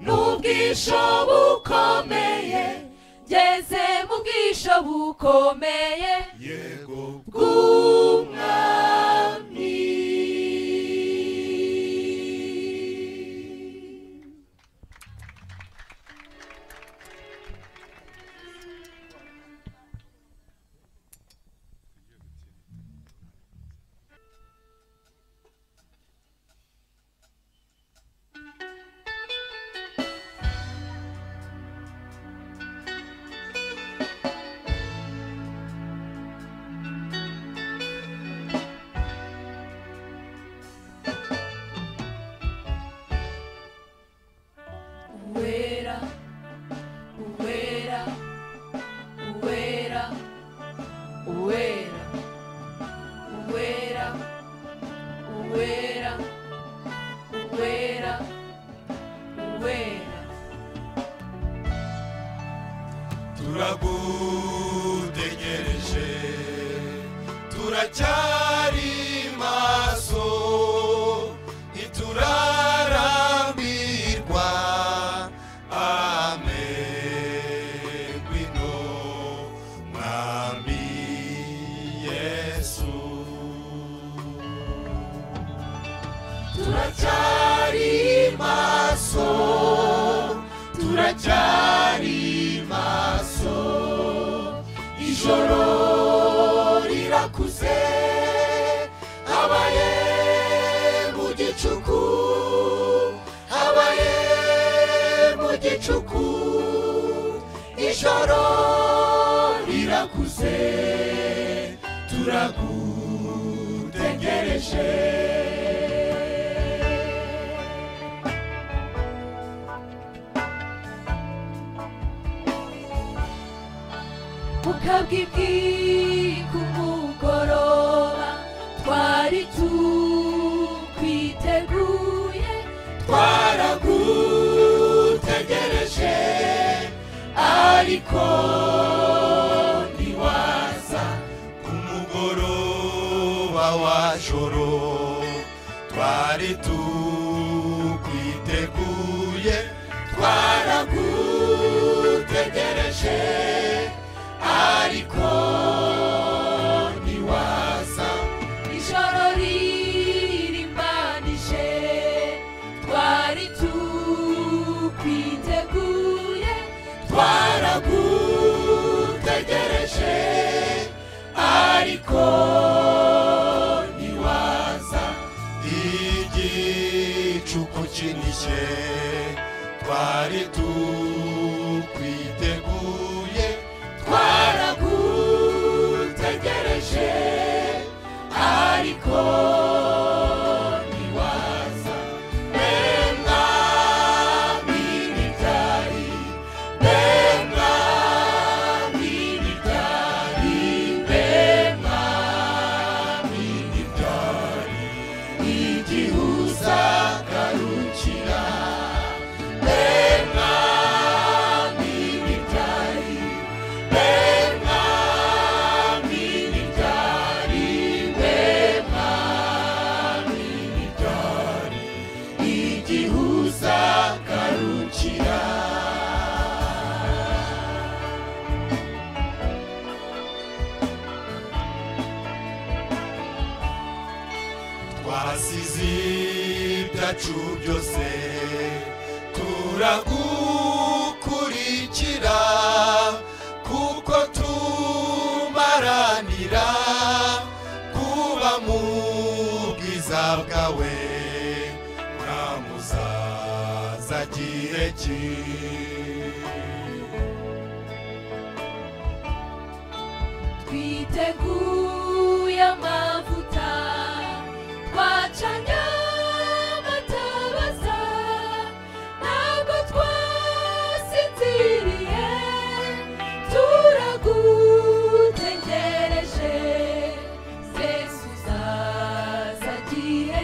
n'ubwisho bukomeye ngeze mu bwisho bukomeye yego bw'umwami uwera uwera uwera uwera uwera uwera uwera uwera turagutegereje turacyari maso ntiturarambirwa ame ngwino mwami yesu turacyari maso turacyari maso ijoro rirakuze habaye mu gicuku habaye mu gicuku ijoro rirakuze turagutegereje ukabwibwi ku mugoroba twari tukwiteguye twaragutegereje ariko ntiwaza ku mugoroba wa joro twari tukwiteguye twaragutegereje ariko ntiwaza ijoro ririmbanije twari tukwiteguye twaragutegereje ariko ntiwaza yadukinije twari tukwiteguye twaragutegereje ariko ntiwaza be mwami nitari be mwami nitari be mwami nitari igihe uzagarukira be mwami nitari be mwami nitari be mwami nitari igihe uzagarukira twasize ibyacu byose turagukurikira kuko tumaranira kuba mu bwiza bwawe muramuzaza kireki twiteguye amavuta twacanye amatabaza ntabwo twasinziriye turagutegereje zesu uzaza gihe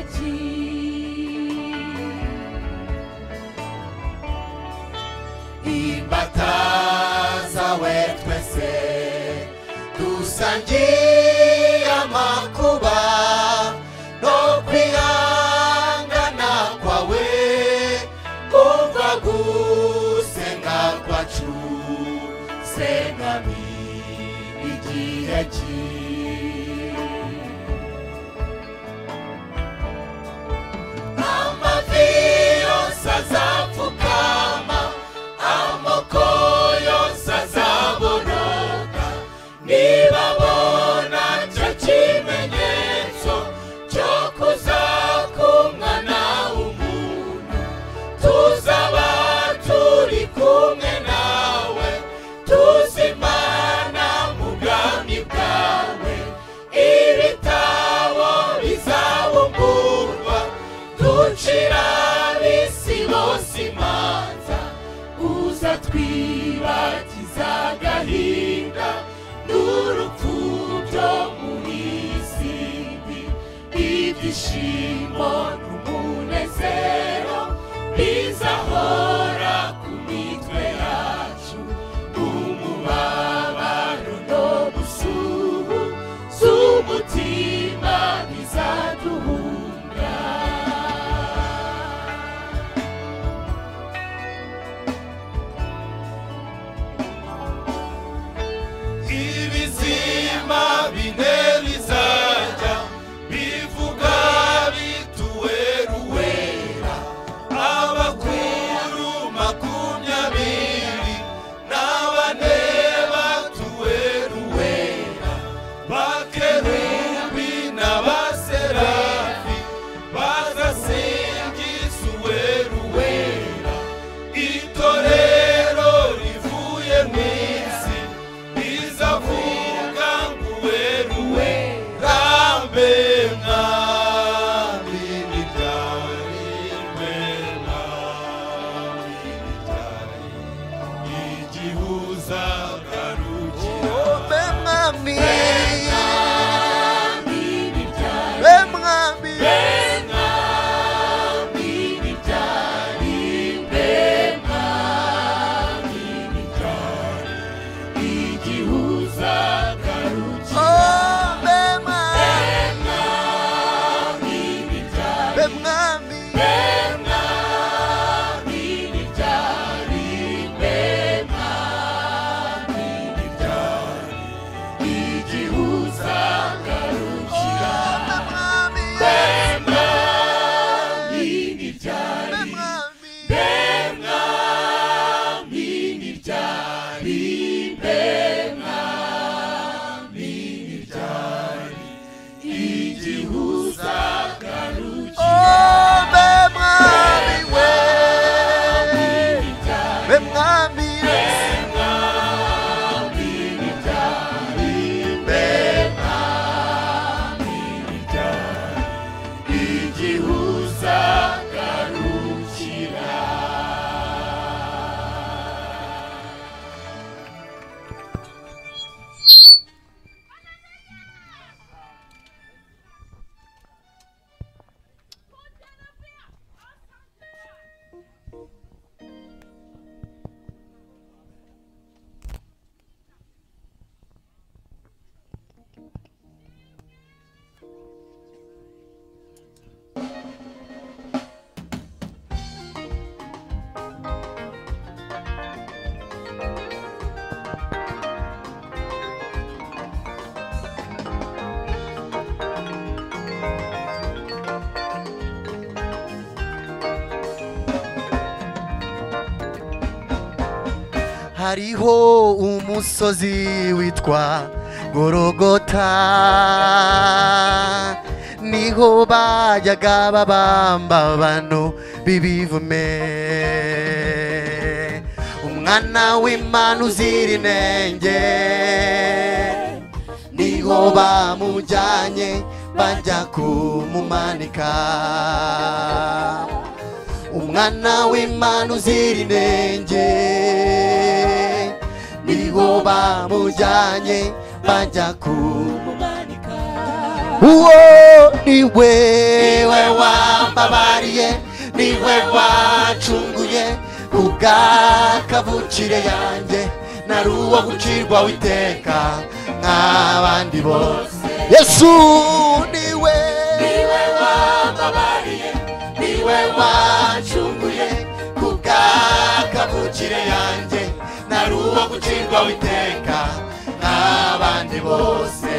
imbata zawe twese dusangiye amakuba no kwihangana kwawe kumva gusenga kwacu sengami igihe ki amavi yose azapfukama amoko yose azaboneka nibabona cyo kimenyetso cyo kuzakumwana w'umuntu tuzaba turi kumwe nawe tuzimana mu bwami bwawe ibitabo bizabungurwa ducira ab'isi bose imanza uza twibagiza agahinda n'urupfu byo muri isi mbi ibyishimo n'umunezero bizahora ku mitwe yacu umubabaro no gusuhu z'umutima bizaduhunga ibizima bine bizajya bivuga bituweruwera abakuru hariho umusozi witwa gorogota niho bajyaga babamba abantu b'ibivume umwana w'imana uzira inenge niho bamujyanye bajya kumumanika umwana w'imana uzira inenge niho bamujyanye bajya kumumanika uwo niwe we wambabariye niwe wacunguye ubwakavukire yanjye nari uwo gucirwa witeka nk'abandi bose yesu niwe niwe wambabariye niwe wacunguye ku bwakavukire yanjye nari uwo gucirwa witeka nk'abandi bose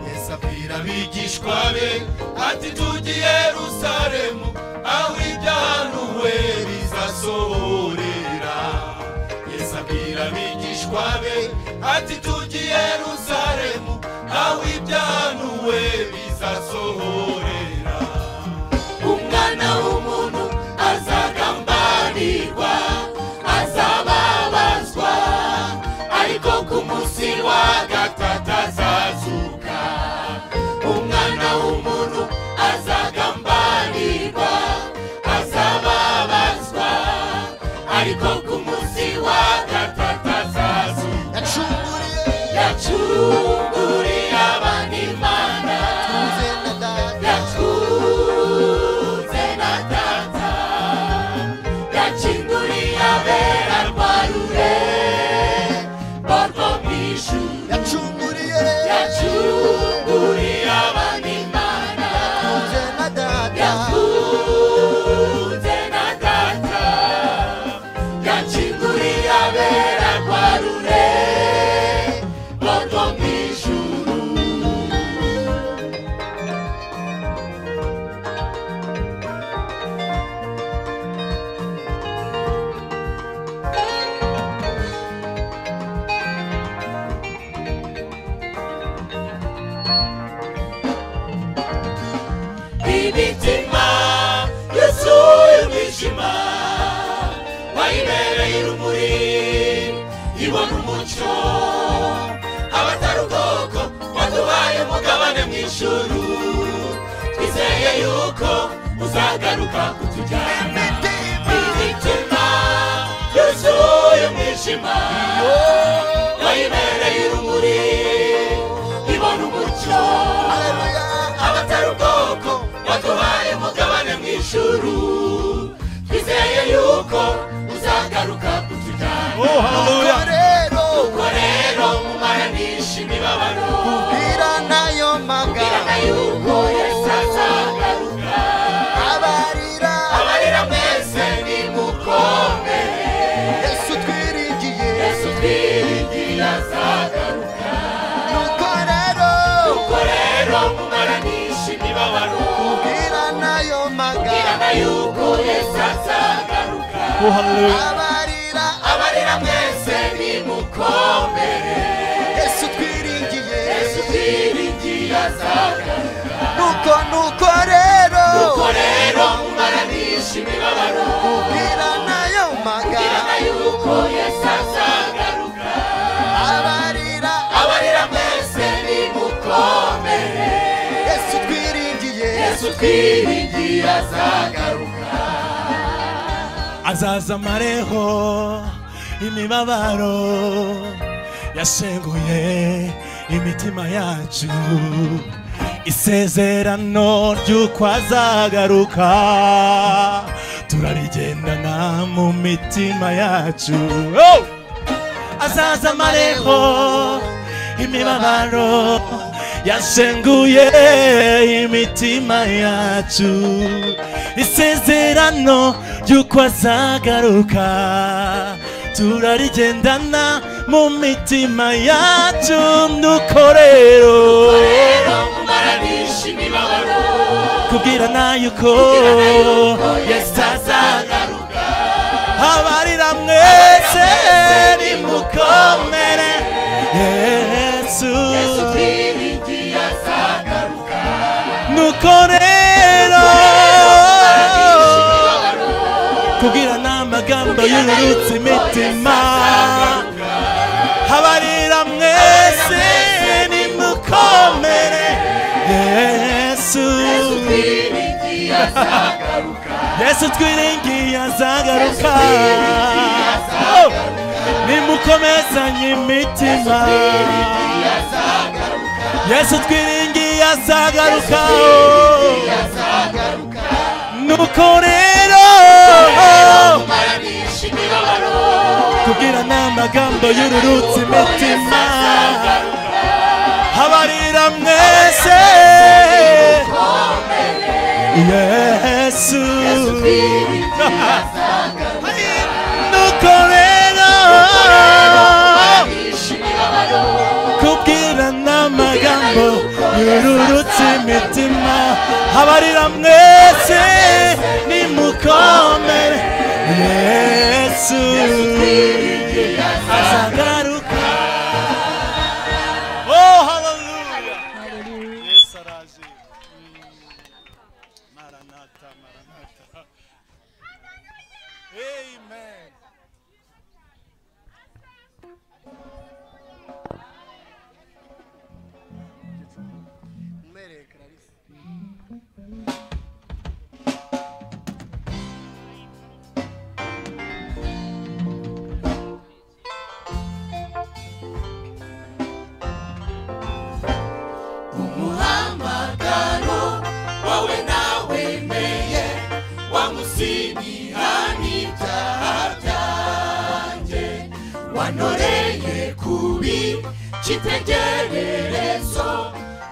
yesu abwira abigishwa be ati tujye i yerusalemu aho ibyahanuwe bizasohorera yesu abwira abigishwa be ati tujye i yerusalemu aho ibyahanuwe bizasohorera umwana w'umuntu azagambanirwa azababazwa ariko ku munsi wa gatatu azazuka umwana w'umuntu azagambanirwa azababazwa ariko ku munsi wa gatatu azazuka yacunguriye abana imana yatunze na data yacinduriye abera rwarure barwo bw'ijuru yacunguriye yacunguriye abana imana yatunze na data yatunze na data yacinduriye abera rwarure barwo bw'ijuru imitima yuzuye umwijima wayibereye urumuri ibona umucyo abatari ubwoko wadubaye umugabane mu ijuru twizeye yuko uzagaruka kutujyana imitima yuzuye umwijima wayibereye urumuri ibona umucyo abatari ubwoko waduhaye umugabane mu ijuru twizeye yuko uzagaruka kutujyana Oh, hallelujah. nuko rero mumaranisha imibabaro kubwira nayo magambo yuko yesu azagaruka abarira abarira mwese nimukomere yesu twiringiye yesu twiringiye azagaruka nuko rero nuko rero mumaranisha imibabaro kubwira nayo magambo yuko yesu azagaruka Oh, hallelujah. abarira abarira mwese nimukomere yesu twiringiye yesu twiringiye azagaruka nuko nuko rero nuko rero mumaranisha imibabaro kubwira nayo magana yuko yesu azagaruka abarira abarira mwese nimukomere yesu twiringiye yesu twiringiye azagaruka azaza amareho imibabaro yashenguye imitima yacu isezerano ry'uko azagaruka turarigendana mu mitima yacu Oh! azaza amareho imibabaro yashenguye imitima yacu isezerano ry'uko azagaruka turarigendana mu mitima yacu nuko rero mumaranisha imibabaro kubwirana yuko yesu azagaruka abarira mwese nimukomere yesu yesu kwiringiye azagaruka nuko rero kubwirana amagambo yururutse imitima abarira mwese nimukomere yesu kwiringiye azagaruka yesu twiringiye azagaruka Yesu azagaruka. nimukomezanye imitima kwiringiye azagaruka yesu twiringiye azagaruka kwiringiye azagaruka nuko rero mumaranisha imibabaro tubwirana amagambo yururutse imitima abarira mwese yesu nuko rero kubwirana amagambo yururutse imitima abarira mwese nimukomere yesu azagaruka Oh, hallelujah. Yesu araje. Mm. Maranatha, Maranatha. Amen. umuhamagaro wawe nawemeye wamusibiha n'ibyaha byanjye wantoreye kubi cy'itegererezo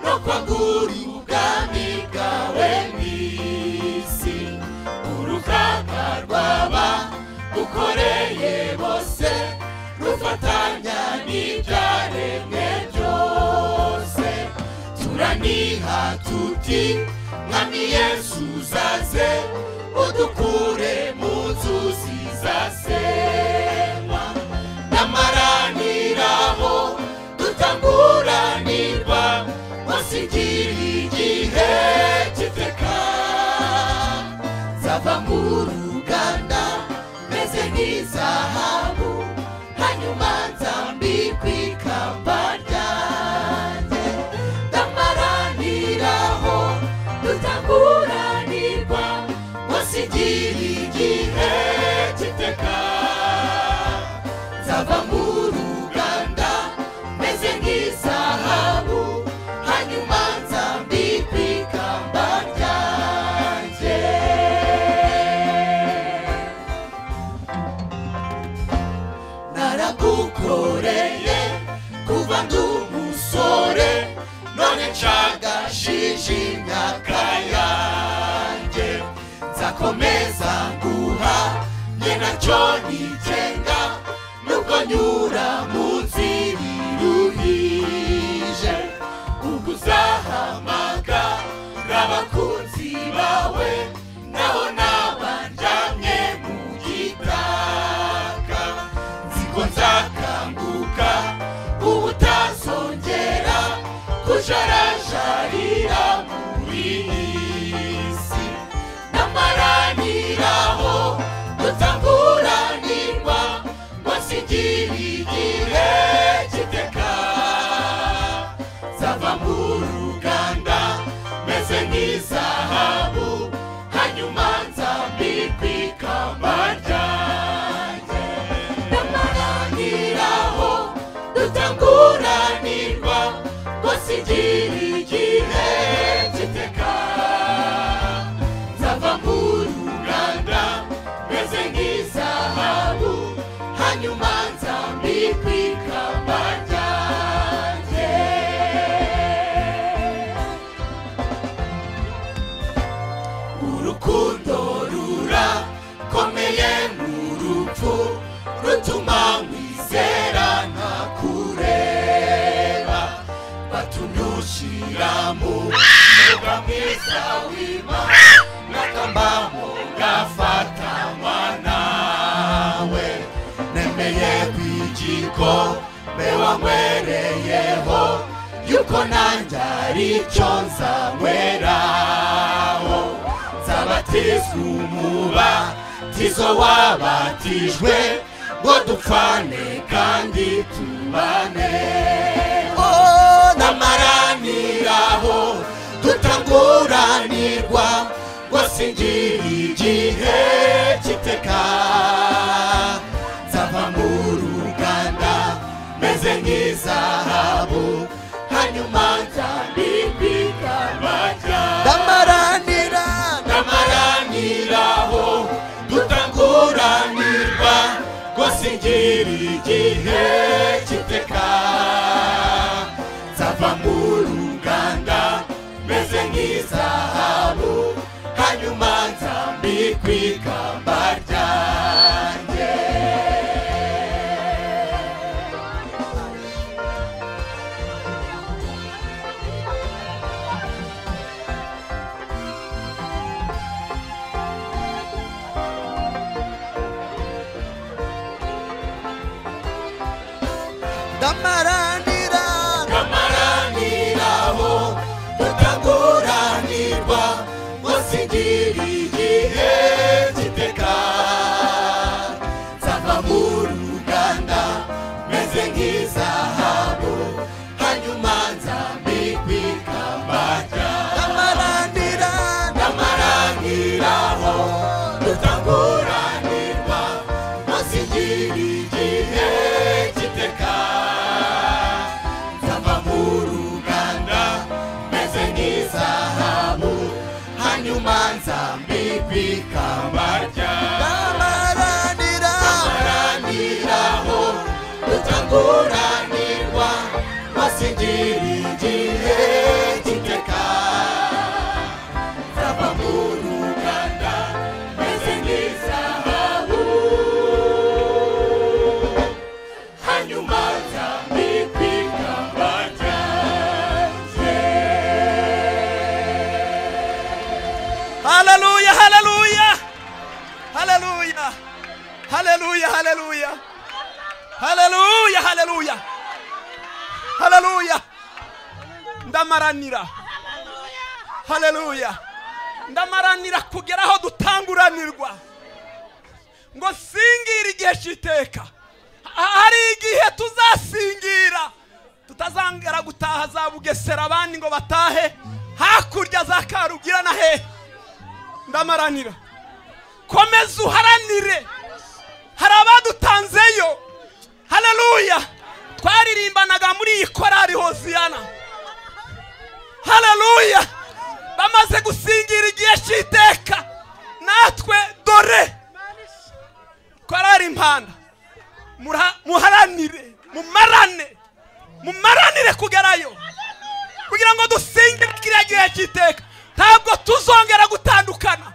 no kwagurira ubwami bwawe mw'isi urukaga rwaba ukoreye bose rufatanya n'ibyaremwe byose turaniha tuti mwami yesu uzaze udukure mu nzuzi zasenywa n'amaraniraho dutamburanirwa munsi igira igihe giteka zava mu ruganda meze nk'izahabu hanyuma nzambikwa ikamba ryanjye ndamaraniraho dutaguranirwa munsi igira igihe giteka nzava mu ruganda meze nk'izahabu hanyuma nzambikwa ikamba ryanjye naragukoreye kuva ndi umusore none ncagashije imyaka yanjye nzakomeza nguha nge nacyo nigenga nubwo nyura mu nzira iruhije ubwo uzahamaga abakunzi bawe naho nabanjamye mu gitaka nziko nzakanguka ubu utazongera kujarajarira muri iyi si n'amaraniraho dutaburanirwa munsi igira igihe giteka zava mu ruganda meze nk'izahabu hanyuma nzambikwa ikamba ryanjye n'amaraniraho dutaguranirwa ngo sigire igihe rutuma nkwizera ntakureba batunyushira mu mwuga mwiza w'imana n'akambamu gafatanywa nawe nemeye kw'igiko mbe wanywereyeho yuko nanjye ari cyo nzanyweraho nzabatizwa umuba tizo wabatijwe ngo dupfane kandi tubane oh n'amaraniraho tutaguranirwa ngo singira igihe cy'iteka nzava mu ruganda meze nk'izahabu hanyuma nzambikwa ikamba ryawe ndamaranira ndamaraniraho tutaguranirwa ngo singira igihe cy'iteka nzava mu ruganda meze nk'izahabu hanyuma nzambikwa ikamba ryanjye ndamaranira ndamaraniraho tutaguranirwa ngo singira igihe giteka nzava mu ruganda meze nk'izahabu hanyuma nzambikwa ikamba ryawe ndamaranira ndamaraniraho tutaguranirwa masigira igihe kiteka nzava mu ruganda meze nk'izahabu hanyuma nzambikwa ikamba ryawe ndaraniraho tutaguranirwa masigira igihe kiteka nzava mu ruganda meze nk'izahabu hanyuma nzambikwa ikamba ryanjye haleluya haleluya haleluya haleluya haleluya haleluya haleluya haleluya ndamaranira haleluya ndamaranira kugera aho dutanguranirwa ngo singire igihe cy'iteka Ha- hari igihe tuzasingira tutazangara gutaha za bugesera abandi ngo batahe hakurya za karugira na hehe ndamaranira komeza uharanire hari abadutanzeyo haleluya twaririmbanaga muri iyi korari hoziyana haleluya bamaze gusingira igihe cy'iteka natwe dore korari impanda mura- muharanire mumarane mumaranire kugerayo kugira ngo dusingire kiriya gihe cy'iteka ntabwo tuzongera gutandukana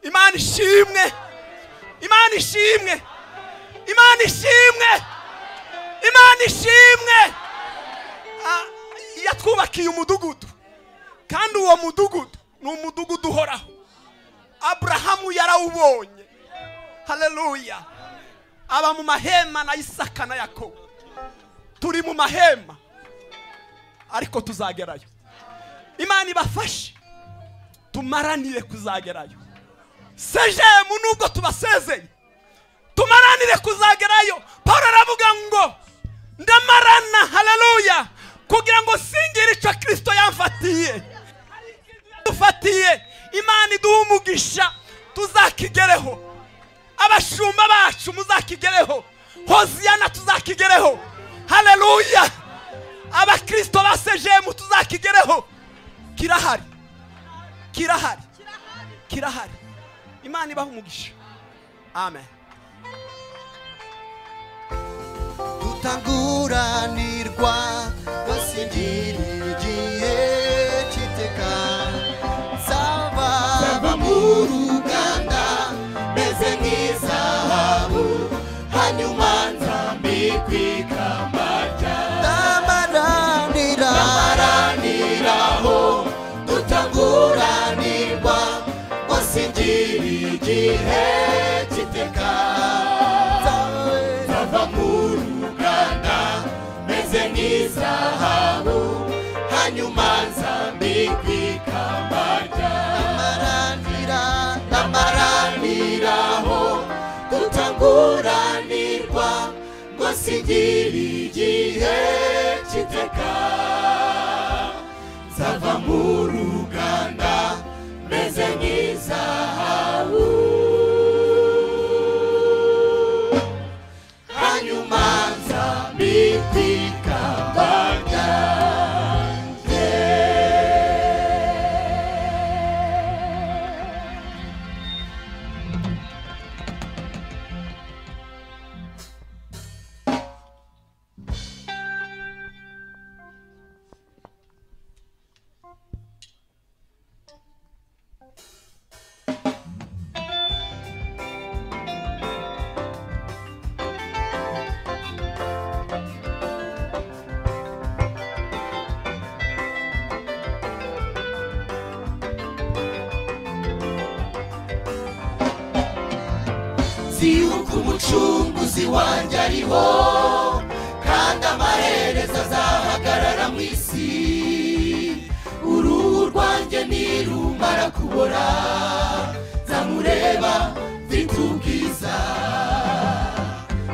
imana ishimwe imana ishimwe imana ishimwe imana ishimwe Ah, yatwubakiye umudugudu kandi uwo mudugudu ni umudugudu uhoraho aburahamu yarawubonye haleluya aba mu mahema na isaka na yakobo turi mu mahema ariko tuzagerayo imana ibafashe tumaranire kuzagerayo sejemu nubwo tubasezeye tumaranire kuzagerayo paul aravuga ngo ndamarana haleluya kugira ngo singire icyo kirisito yamfatiye dufatiye imana iduha umugisha tuzakigereho abashumba bacu muzakigereho hoziyana tuzakigereho haleluya abakirisito ba sejemu tuzakigereho kirahari kirahari kirahari imana ibaha umugisha amen tutanguranirwa ngo singira igihe cy'iteka nzava mu ruganda meze nk'izahabu nzasigira igihe cy'iteka nzava mu ruganda meze nk'izahabu hanyuma nza mitika zibuka umucunguzi wanjye ariho kandi amaherezo azahagarara mu isi uruhu rwanjye nirumara kubora zamureba mfite ubwiza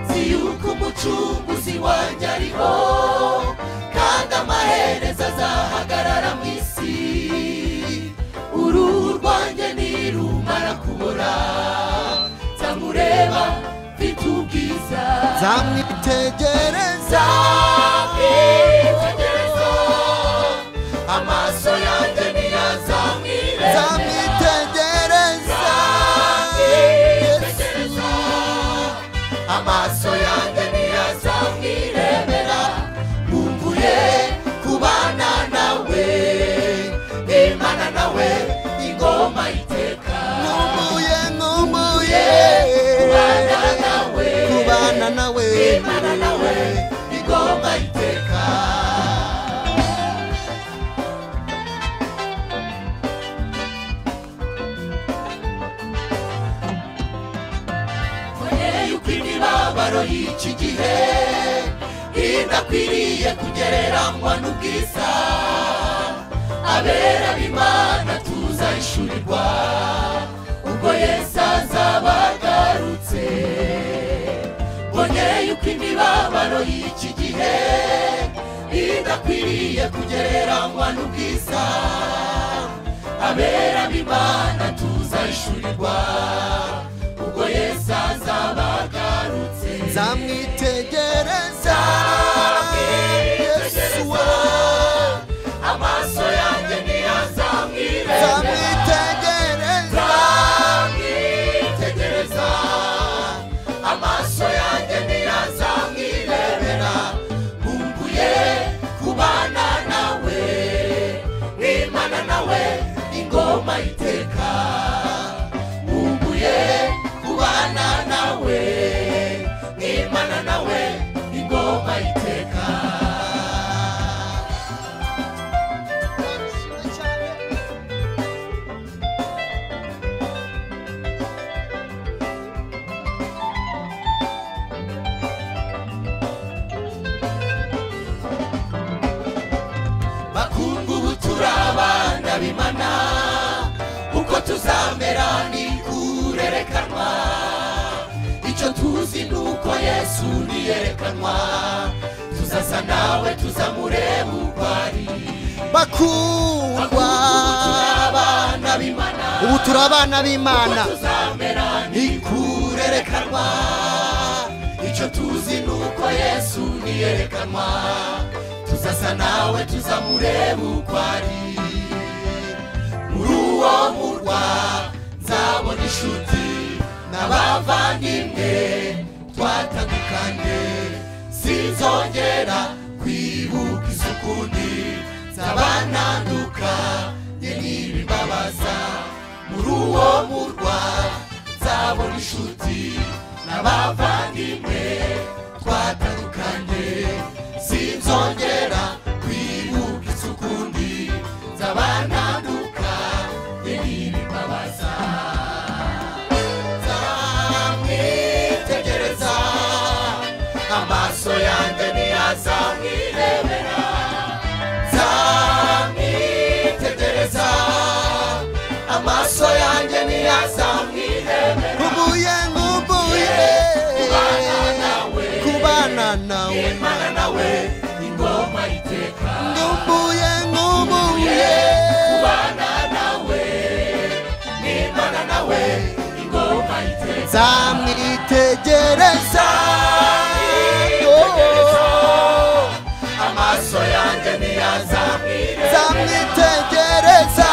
zibuka umucunguzi wanjye ariho kandi amaherezo azahagarara mu isi uruhu rwanjye nirumara kubora zamureba mfite ubwiza nzamwitegereza nzamwitegereza amaso yanjye niyazamwireba nzamwitegereza nzamwitegereza amaso yanjye niyazamwirebera nkumbuye kubana nawe imana nawe ingoma iteka nkumbuye nkumbuye kubana nawe kubana nawe imana nawe ingoma iteka mboneye yuko imibabaro y'iki gihe idakwiriye kugereranywa n'ubwiza abera b'imana tuzahishurirwa ubwo yesu azaba agarutse mboneye yuko imibabaro y'iki gihe idakwiriye kugereranywa n'ubwiza abera b'imana tuzahishurirwa ubwo yesu azaba agarutse nzamwitegereza yesu wawe amaso yanjye ntiyazamwirebera nzamwitegereza amaso yanjye ntiyazamwirebera nkumbuye kubana nawe n'imana nawe ingoma iteka nkumbuye kubana nawe n'imana nawe ingoma iteka bakungu ubu turabana bimana uko tuzamera ni kurerekanwa icyo tuzi ni uko yesu niyerekanwa tuzasa nawe tuzamureba uko ari bakundwa turabana bimana ubu turi abana b'imana uko tuzamera ni kurerekanwa icyo tuzi ni uko yesu niyerekanwa tuzasa nawe tuzamureba uko ari muri uwo murwa nzabona inshuti n'abavandimwe twatandukanye sinzongera kwibuka isukundi nzabananduka njye n'ibibabaza muri uwo murwa nzabona inshuti n'abavandimwe twatandukanye sinzongera kwibuka isukundi nzabananduka njye n'ibibabaza nzamwitegereza amaso yanjye ntiyazamwirebera nzamwitegereza amaso yanjye ntiyazamwirebera nkumbuye nkumbuye nzamwitegereza amaso yanjye ntiyazamwirebe nzamwitegereza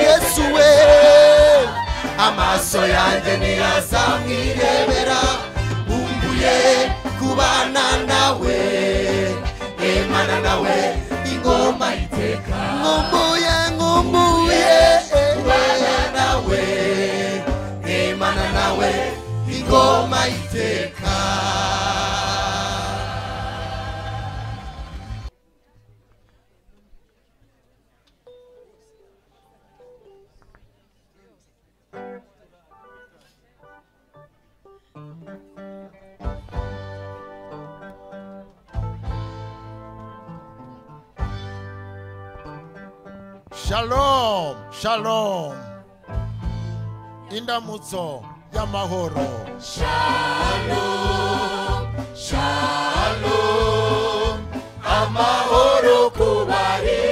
yesu we amaso yanjye ntiyazamwirebera bumbuye kubana nawe emana nawe ingoma iteka nkumbuye nkumbuye kubana nawe emana nawe ingoma iteka shalom shalom indamutso y'amahoro Shalom, shalom, amahoro ku bari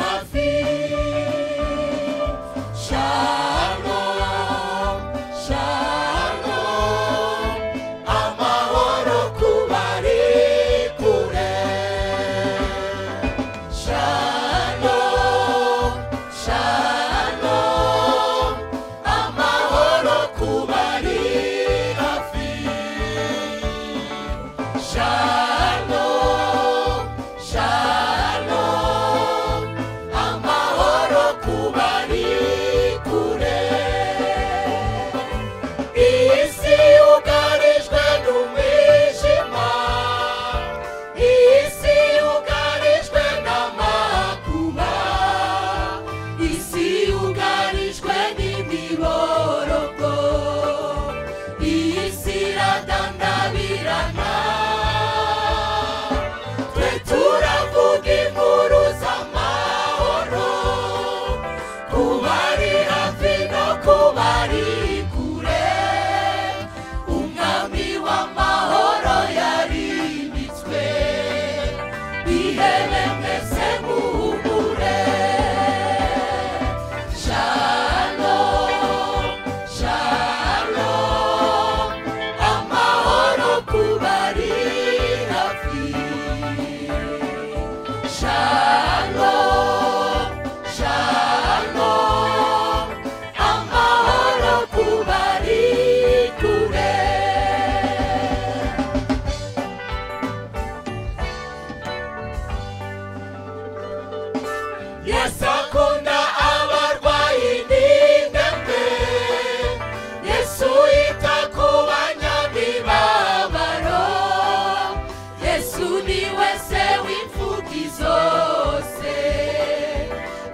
hafi. Shalom, shalom, amahoro ku bari kure. Shalom, shalom, amahoro ku bari hafi shalom shalom amahoro ku bari kure isi yugarijwe n'umwijima isi yugarijwe n'amakuba isi yugarijwe n'imiborogo iyi si iradandabirana twe turavuga inkuru z'amahoro ku bari hafi no ku bari kure umwami w'amahoro yarimitswe ihebe mwese muhumure shalom shalom amahoro ku bari hafi shalom shalom amahoro ku bari kure yesu akunda abarwayi n'indembe yesu yita ku banyamibabaro yesu ni we se w'imfugi zose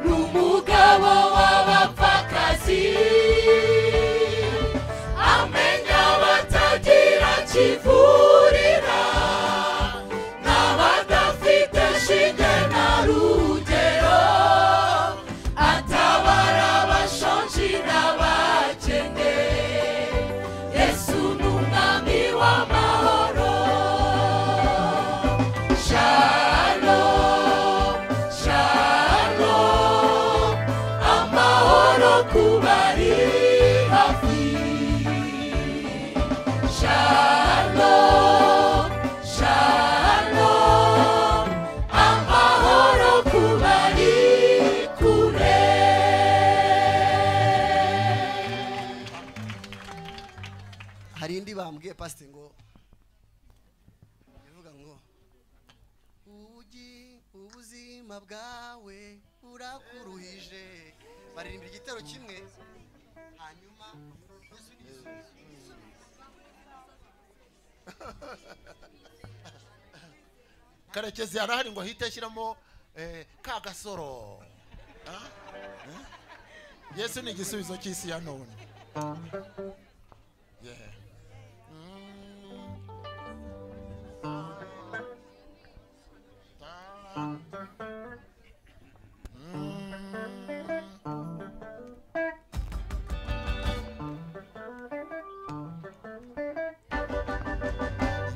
ni umugabo w'abapfakazi amenya batagira kivurira n'abadafite shinge na rugero atabara abashonji n'abakene yesu ni umwami w'amahoro shalom shalom amahoro ku bari hafi shalom shalom amahoro ku bari kure hari indi bambwiye pasite ngo ivuga ngo ubugi ubuzima bwawe burakuruhije baririmba igitero kimwe hanyuma karekezi harahari ngo hite ashyiramo eh, ka gasoro Ah? Eh? yesu ni igisubizo cy'isi ya none Yeah.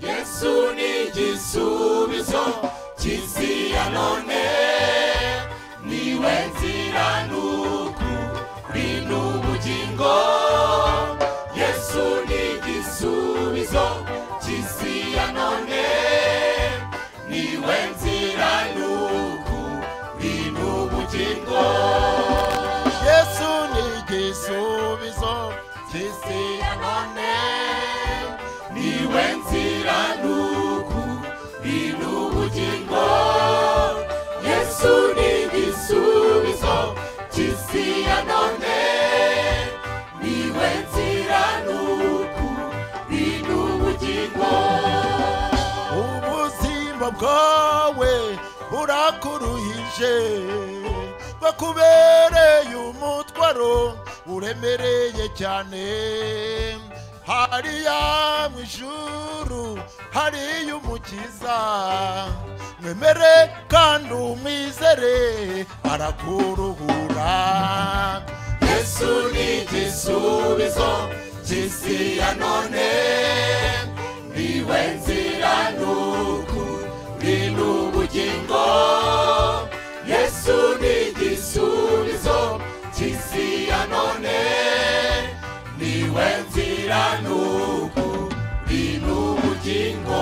yesu ni igisubizo cy'isi ya none niwe nzira n'ukuri n'ubugingo n'igisubizo cy'isi ya none niwe nzira n'ukuri n'ubugingo yesu ni igisubizo cy'isi ya none niwe nzira n'ukuri n'ubugingo yesu ni igisubizo cy'isi ya none niwe nzira n'ukuri n'ubugingo ubuzima bwawe burakuruhije bakubereye umutwaro uremereye cyane hariya mu ijuru hariya umukiza mwemere kandi umwizere arakuruhura yesu ni igisubizo cy'isi ya none niwe nzira n'ukuri n'ubugingo yesu ni igisubizo cy'isi ya none niwe nzira n'ukuri n'ubugingo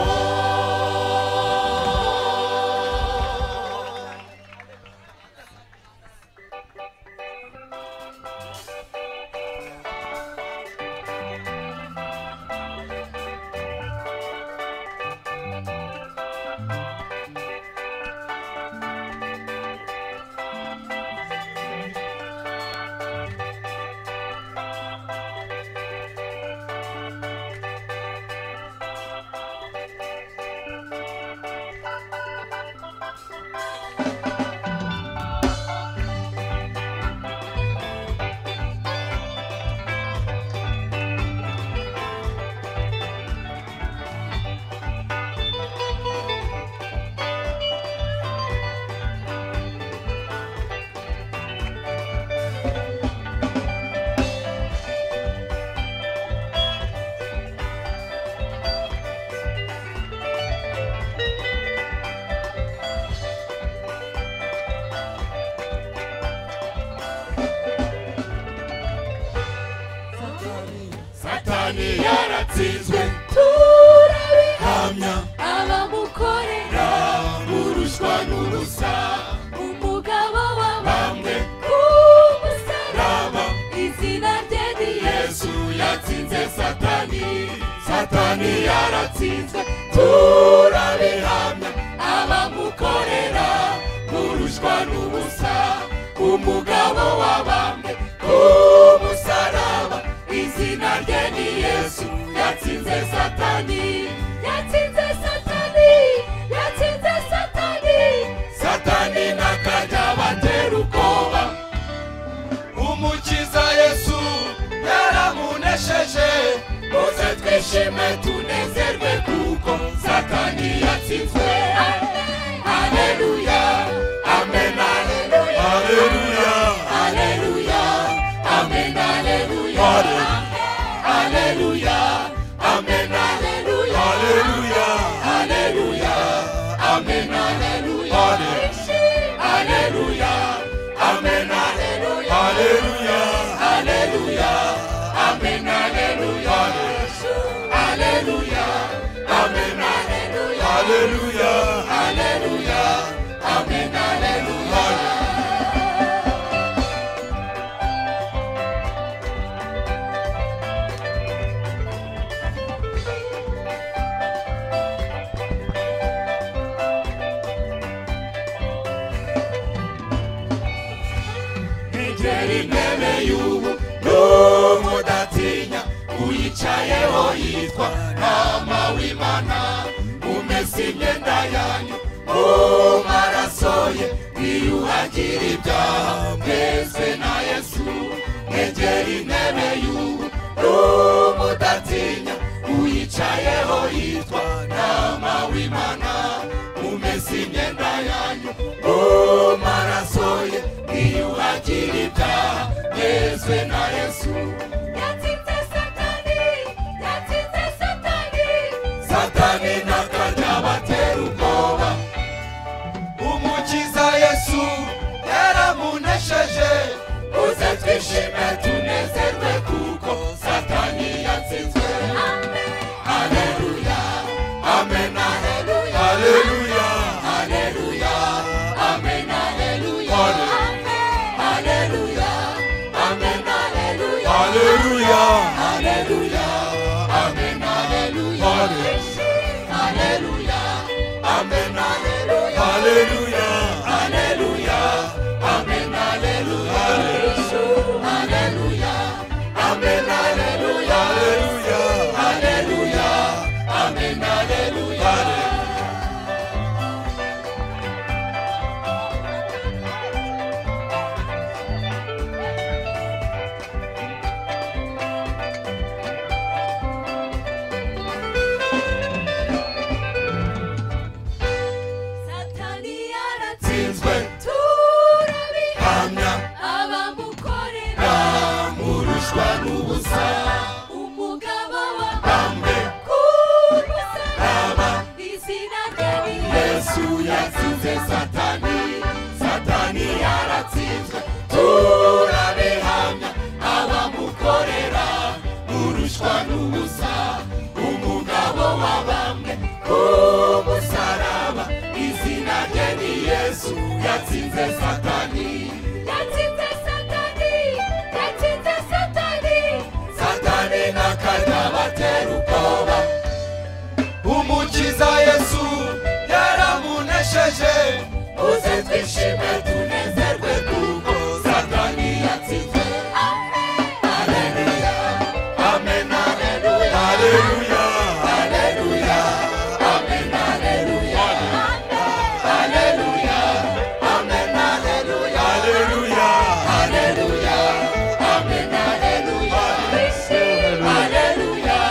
satani yaratsinzwe turabihamya abamukorera burushwa n'ubusa umugabo bamwe ku musaraba izina rye ni yesu yatsinze satani satani yaratsinzwe turabihamya abamukorera burushwa n'ubusa umugabo wa bamwe ku musaraba izina rye ni yesu yatsinze satani yatsinze satani yatsinze satani satani n'akajya batera ubwoba umukiza yesu yaramunesheje muze twishime tunezerwe kuko satani yatsinzwe aleluya amen aleluya aleluya aleluya amen aleluya aleluya amen aleluya aleluya aleluya amen aleluya aleluya amen aleluya aleluya aleluya amen aleluya aleluya amen aleluya aleluya aleluya amen aleluya ngeri ntebe y'ubu n'umudatinya uyicayeho yitwa nama w'imana umesa imyenda yanyu mu maraso ye niyuhagira ibyaha mwese na yesu mwegera intebe y'ubu n'umudatinya uyicayeho yitwa nama w'imana umesa imyenda yanyu mu maraso ye niyuhagira ibyaha mwese na yesu yatsinze satani yatsinze satani satani n'akajya batera ubwoba umukiza yesu yaramunesheje uze twishime tunezerwe kuko satani yatsinzwe Haleluya Haleluya Amen Haleluya Haleluya Amen Haleluya Haleluya Haleluya Amen Haleluya Haleluya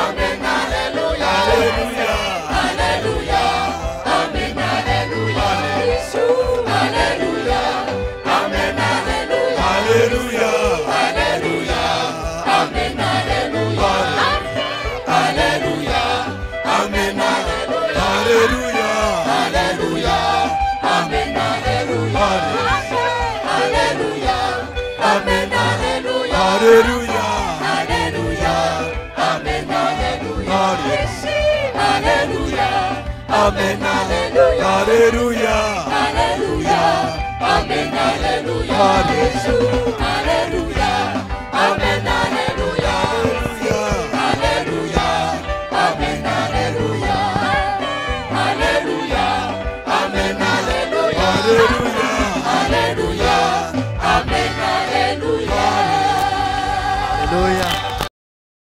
Amen Haleluya Haleluya Haleluya Amen Haleluya Haleluya Amen Haleluya Haleluya Haleluya Amen Haleluya Haleluya Amen Haleluya Haleluya Amen Haleluya Haleluya Amen Haleluya Haleluya Haleluya Amen Haleluya Haleluya Amen Haleluya Haleluya Haleluya Amen Haleluya Haleluya